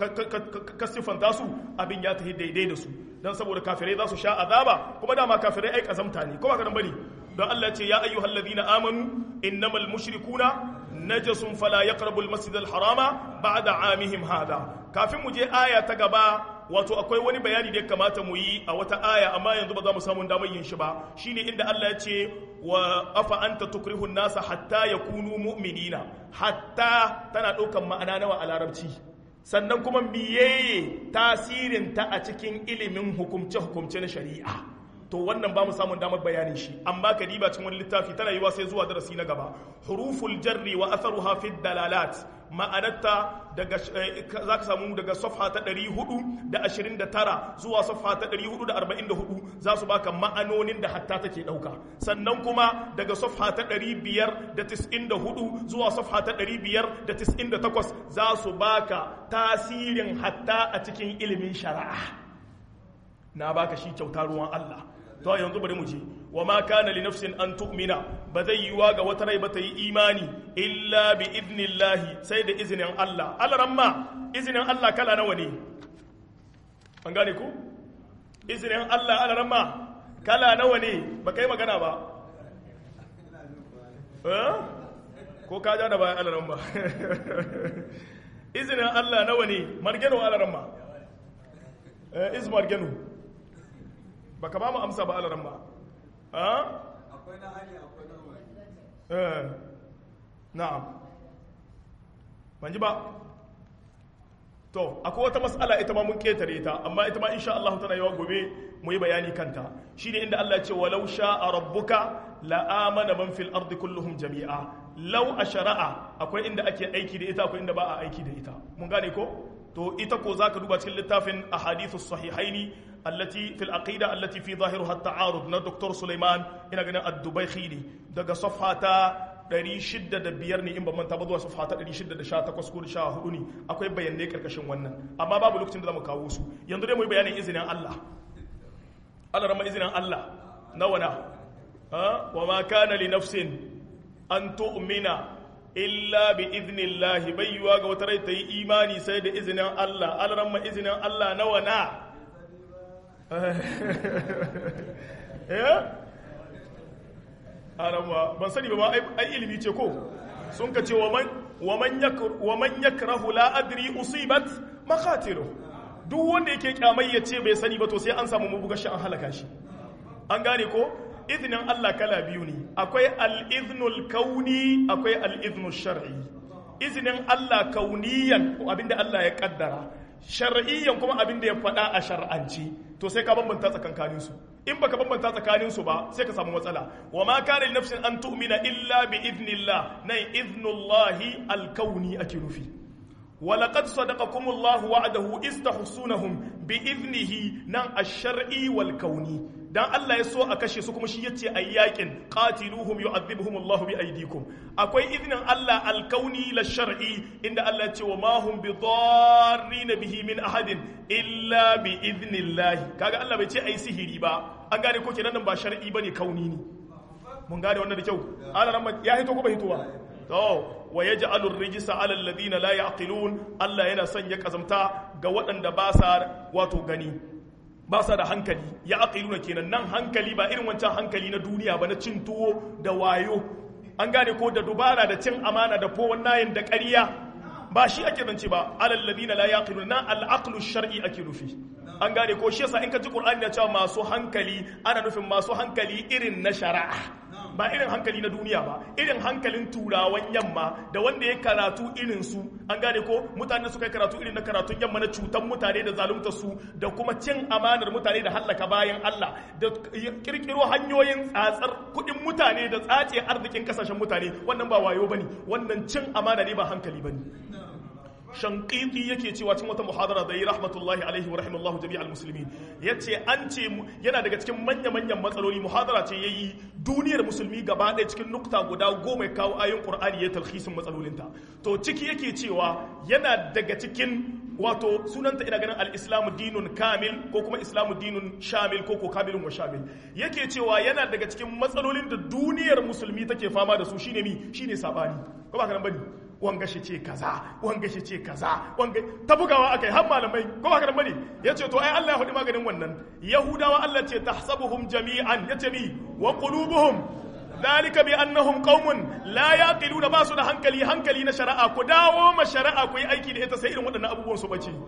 ka siffanta su abin ya tafi daidai da su dan saboda kafirai za su sha azaba kuma dama kafirai ai kazamta ne kuma kadan bane don Allah ce ya ayyuhal ladina amanu innamal mushrikuna najasun fala yaqrabu al masjid al harama ba'da amihim hada kafin mu je aya ta gaba wato akwai wani bayani da ya kamata mu yi a wata aya amma yanzu ba za mu samu damar yin shi ba shine inda Allah ya ce wa afa anta tukrihu nasa hatta yakunu mu'minina hatta tana ɗaukan ma'ana nawa a larabci sannan kuma miyeye tasirin ta a cikin ilimin hukumce hukumce na shari'a to wannan ba mu samun damar bayanin shi amma ka diba cikin wani littafi tana yiwa sai zuwa darasi na gaba huruful jarri wa atharuha fi dalalat ma'anarta daga za ka samu daga safha ta 429 zuwa safha ta 444 za su baka ma'anonin da hatta take dauka sannan kuma daga safha ta 594 zuwa safha ta 598 za su baka tasirin hatta a cikin ilimin shari'a na baka shi kyauta ruwan Allah to yanzu bari mu ji wa ma kana li nafsin an tu'mina ba zai yiwa ga wata rai ba ta yi imani illa bi idnillahi sai da izinin Allah alaramma izinin Allah kala nawa ne an gane ku izinin Allah alaramma kala nawa ne ba kai magana ba ko ka ja da bayan alaramma izinin Allah nawa ne margeno alaramma iz margeno ba ka ba mu amsa ba alaran ba akwai na hali akwai na wani na'am ban ji ba to akwai wata mas'ala ita ma mun ketare ta amma ita ma insha Allah tana yawa gobe mu yi bayani kanta shine inda Allah ya ce walau sha'a rabbuka la amana man fil ardi kulluhum jami'a law ashara'a akwai inda ake aiki da ita akwai inda ba a aiki da ita mun gane ko to ita ko zaka duba cikin littafin ahadithus sahihaini allati fil aqida allati fi zahiruha at-ta'arud na Dr. Sulaiman ina ganin ad-Dubaykhi ne daga safha ta 605 ne in ban manta ba zuwa safha ta 618 ko 14 ne akwai bayanai karkashin wannan amma babu lokacin da zamu kawo su yanzu dai mu yi bayanin izinin Allah Allah rama izinin Allah nawa na wa ma kana li nafsin an tu'mina illa bi idnillahi bayyuwa ga wata rai ta yi imani sai da izinin Allah Allah rama izinin Allah nawa na eh arama ban sani ba ai ilimi ce ko sun ka ce wa man yakrahu la adri usibat makatilu duk wanda yake kyamai ya ce bai sani ba to sai an samu mabuga shi an halaka shi an gane ko izinin Allah kala biyu ne akwai al-iznul kauni akwai al-iznul shar'i izinin Allah kauniyan abinda Allah ya kaddara shar'iyyan kuma abinda ya faɗa a shar'anci to sai ka bambanta tsakankanin su in baka bambanta tsakanin su ba sai ka samu matsala wa ma kana nafsin an tu'mina illa bi idnillah nan idnullahi al-kauni ake nufi ولقد صدقكم الله وعده إذ تحسونهم بإذنه نان الشرعي والكوني dan Allah ya so a kashe su kuma shi yace ayyakin qatiluhum yu'adhibuhum Allah bi aydikum akwai iznin Allah alkauni la shar'i inda Allah ya ce wa ma hum bi darrin bihi min ahadin illa bi idnillah kaga Allah bai ce ai sihiri ba an gane ko kenan ba shar'i bane kauni ne mun gane wannan da kyau Allah ya hito ko ba hitowa to wa yaj'alur rijsa 'ala alladhina la ya'qilun Allah yana sanya kazamta ga waɗanda ba sa wato gani ba sa da hankali ya aqiluna kenan nan hankali ba irin wancan hankali na duniya ba na cin tuwo da wayo an gane ko da dubara da cin amana da fowon nayin da ƙarya ba shi ake zance ba alal ladina la yaqiluna nan al aqlu shar'i ake nufi an gane ko shi yasa in ka ji qur'ani ya cewa masu hankali ana nufin masu hankali irin na shari'a ba irin hankali na duniya ba irin hankalin turawan yamma da wanda ya karatu irin su an gane ko mutane suka yi karatu irin na karatun yamma na cutan mutane da zalunta su da kuma cin amanar mutane da hallaka bayan Allah da kirkiro hanyoyin tsatsar kuɗin mutane da tsace arzikin kasashen mutane wannan ba wayo bane wannan cin amana ne ba hankali bane shankiti yake cewa cikin wata muhadara da yi rahmatullahi alaihi wa rahimallahu jami'al muslimin yace an ce yana daga cikin manya manyan matsaloli muhadara ce yayi duniyar musulmi gaba ɗaya cikin nukta guda goma kawo ayoyin qur'ani ya talhisin matsalolinta to ciki yake cewa yana daga cikin wato sunanta ina ganin al-islamu dinun kamil ko kuma islamu dinun shamil ko ko kamilun wa shamil yake cewa yana daga cikin matsalolin da duniyar musulmi take fama da su shine mi shine sabani ko ba kana bane wanga shi ce kaza wanga shi ce kaza wanga ta bugawa akai har malamai ko ba ka bane yace to ai Allah ya faɗi maganin wannan yahudawa Allah ce tahsabuhum jami'an yace mi wa qulubuhum ذلك بأنهم قوم لا يعقلون ba su da hankali hankali na shari'a ku dawo ma shari'a ku yi aiki da ita sai irin waɗannan abubuwan su bace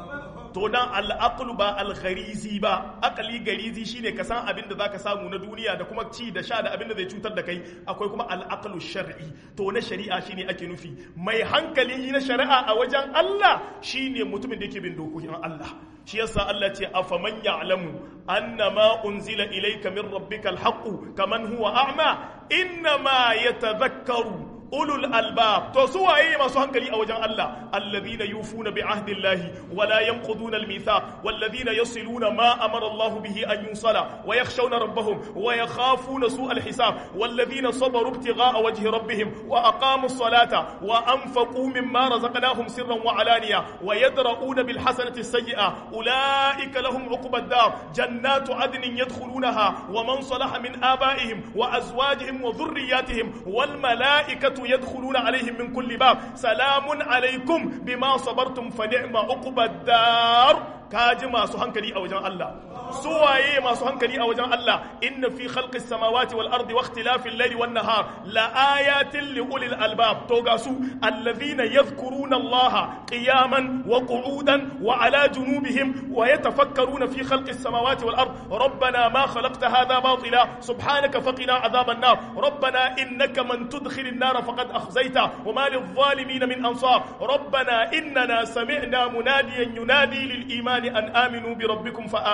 to dan al'aqlu ba al-gharizi ba aqli garizi shine ka san abin da zaka samu na duniya da kuma ci da sha da abin da zai cutar da kai akwai kuma al-aqlu shar'i to na shari'a shine ake nufi mai hankali na shari'a a wajen Allah shine mutumin da yake bin dokokin Allah shi yasa Allah ce afaman ya'lamu annama unzila ilayka min rabbikal haqqu kaman huwa a'ma innama yatadhakkaru ulul albab to su waye masu hankali a wajen Allah alladhina yufuna bi ahdillahi wa la yanquduna almithaq walladhina yasiluna ma amara Allah bihi an yusala wa yakhshawna rabbahum wa yakhafuna su alhisab walladhina sabaru ibtigha'a wajhi rabbihim wa aqamu as-salata wa anfaqu mimma razaqnahum sirran wa alaniya wa yadra'una bil hasanati as-sayyi'a ulaika lahum 'uqba ad-dar jannatu 'adnin yadkhulunaha wa man salaha min aba'ihim wa azwajihim wa dhurriyyatihim wal mala'ikatu يدخلون عليهم من كل باب سلام عليكم بما صبرتم فنعم عقبى الدار kaji masu hankali a wajen Allah su waye masu hankali a wajen Allah inna fi khalqis samawati wal ardi wa ikhtilafil layli wan nahar la ayatin li ulil albab to ga su alladhina yadhkuruna Allah qiyaman wa qu'udan wa ala junubihim wa yatafakkaruna fi khalqis samawati wal ard rabbana ma khalaqta hadha batila subhanaka faqina adhaban nar rabbana innaka man tudkhilin nar faqad akhzayta wa ma lil zalimin min ansar rabbana innana sami'na munadiyan yunadi lil iman أن آمنوا بربكم فآمنا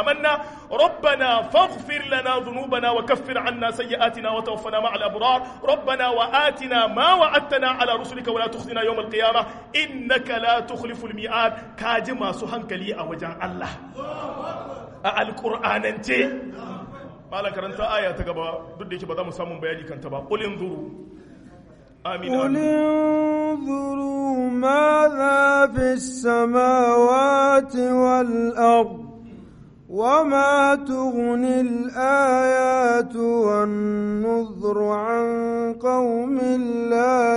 ربنا فاغفر لنا ذنوبنا وكفر عنا سيئاتنا وتوفنا مع الأبرار ربنا وآتنا ما وعدتنا على رسلك ولا تخزنا يوم القيامة إنك لا تخلف الميعاد كاجما سهنك لي أوجان الله القرآن انت ما كرنت آية تقبا ضد ba za mu samu bayani kanta ba qul inzuru amin قل انظروا ماذا في السماوات والأرض وما تغني الآيات والنذر عن قوم لا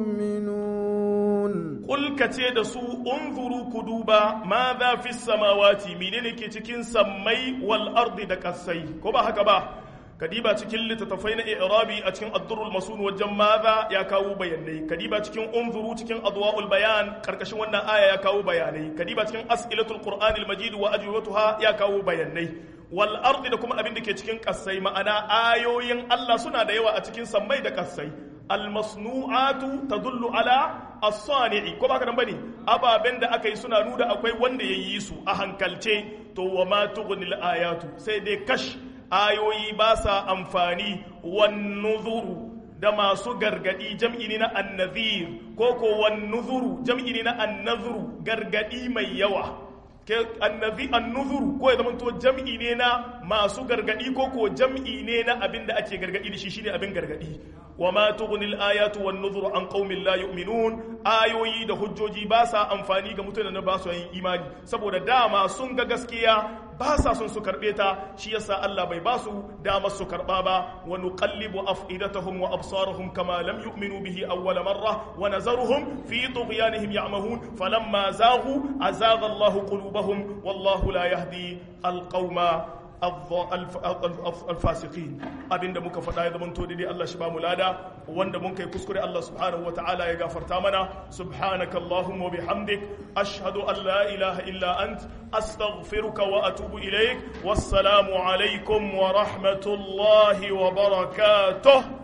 يؤمنون Kul ka ce da su unzuru ku duba ma za fi samawati menene ke cikin sammai wal ardi da kasai ko ba haka ba kadiba cikin littattafai na i'rabi a cikin ad-durrul masun wajen maza ya kawo bayanai kadiba cikin unzuru cikin adwaul bayan karkashin wannan aya ya kawo bayanai kadiba cikin as'ilatul qur'anil majid wa ajwibatuha ya kawo bayanai wal ardi da kuma abin da ke cikin kasai ma'ana ayoyin Allah suna da yawa a cikin sammai da kasai al masnu'atu tadullu ala as-sani'i ko baka nan bane ababen da aka yi suna nuna akwai wanda ya yi su a hankalce to wa ma tughnil ayatu sai dai kash ayoyi ba sa amfani wan nuzuru da masu gargadi jam'i ne na annazir ko ko wan nuzuru jam'i ne na annazuru gargadi mai yawa ke annazi annuzuru ko ya zama to jam'i ne na masu gargadi ko ko jam'i ne na abin da ake gargadi da shi shine abin gargadi wa ma tughnil ayatu wan nuzuru an qaumin la yu'minun ayoyi da hujjoji ba sa amfani ga mutanen da ba su yin imani saboda dama sun ga gaskiya ba sa son su karbe ta shi yasa Allah bai ba su damar su karba ba wa nuqallibu afidatahum wa absarahum kama lam yu'minu bihi awwal marra wa nazaruhum fi tughyanihim ya'mahun falamma zaghu azagha Allah qulubahum wallahu la yahdi alqauma alfasiqin abinda muka faɗa ya zamanto daidai Allah shi ba mu lada wanda mun kai kuskure Allah subhanahu wa ta'ala ya gafarta mana subhanaka allahumma wa bihamdik ashhadu an la ilaha illa ant astaghfiruka wa atubu ilaik wassalamu alaikum wa rahmatullahi wa barakatuh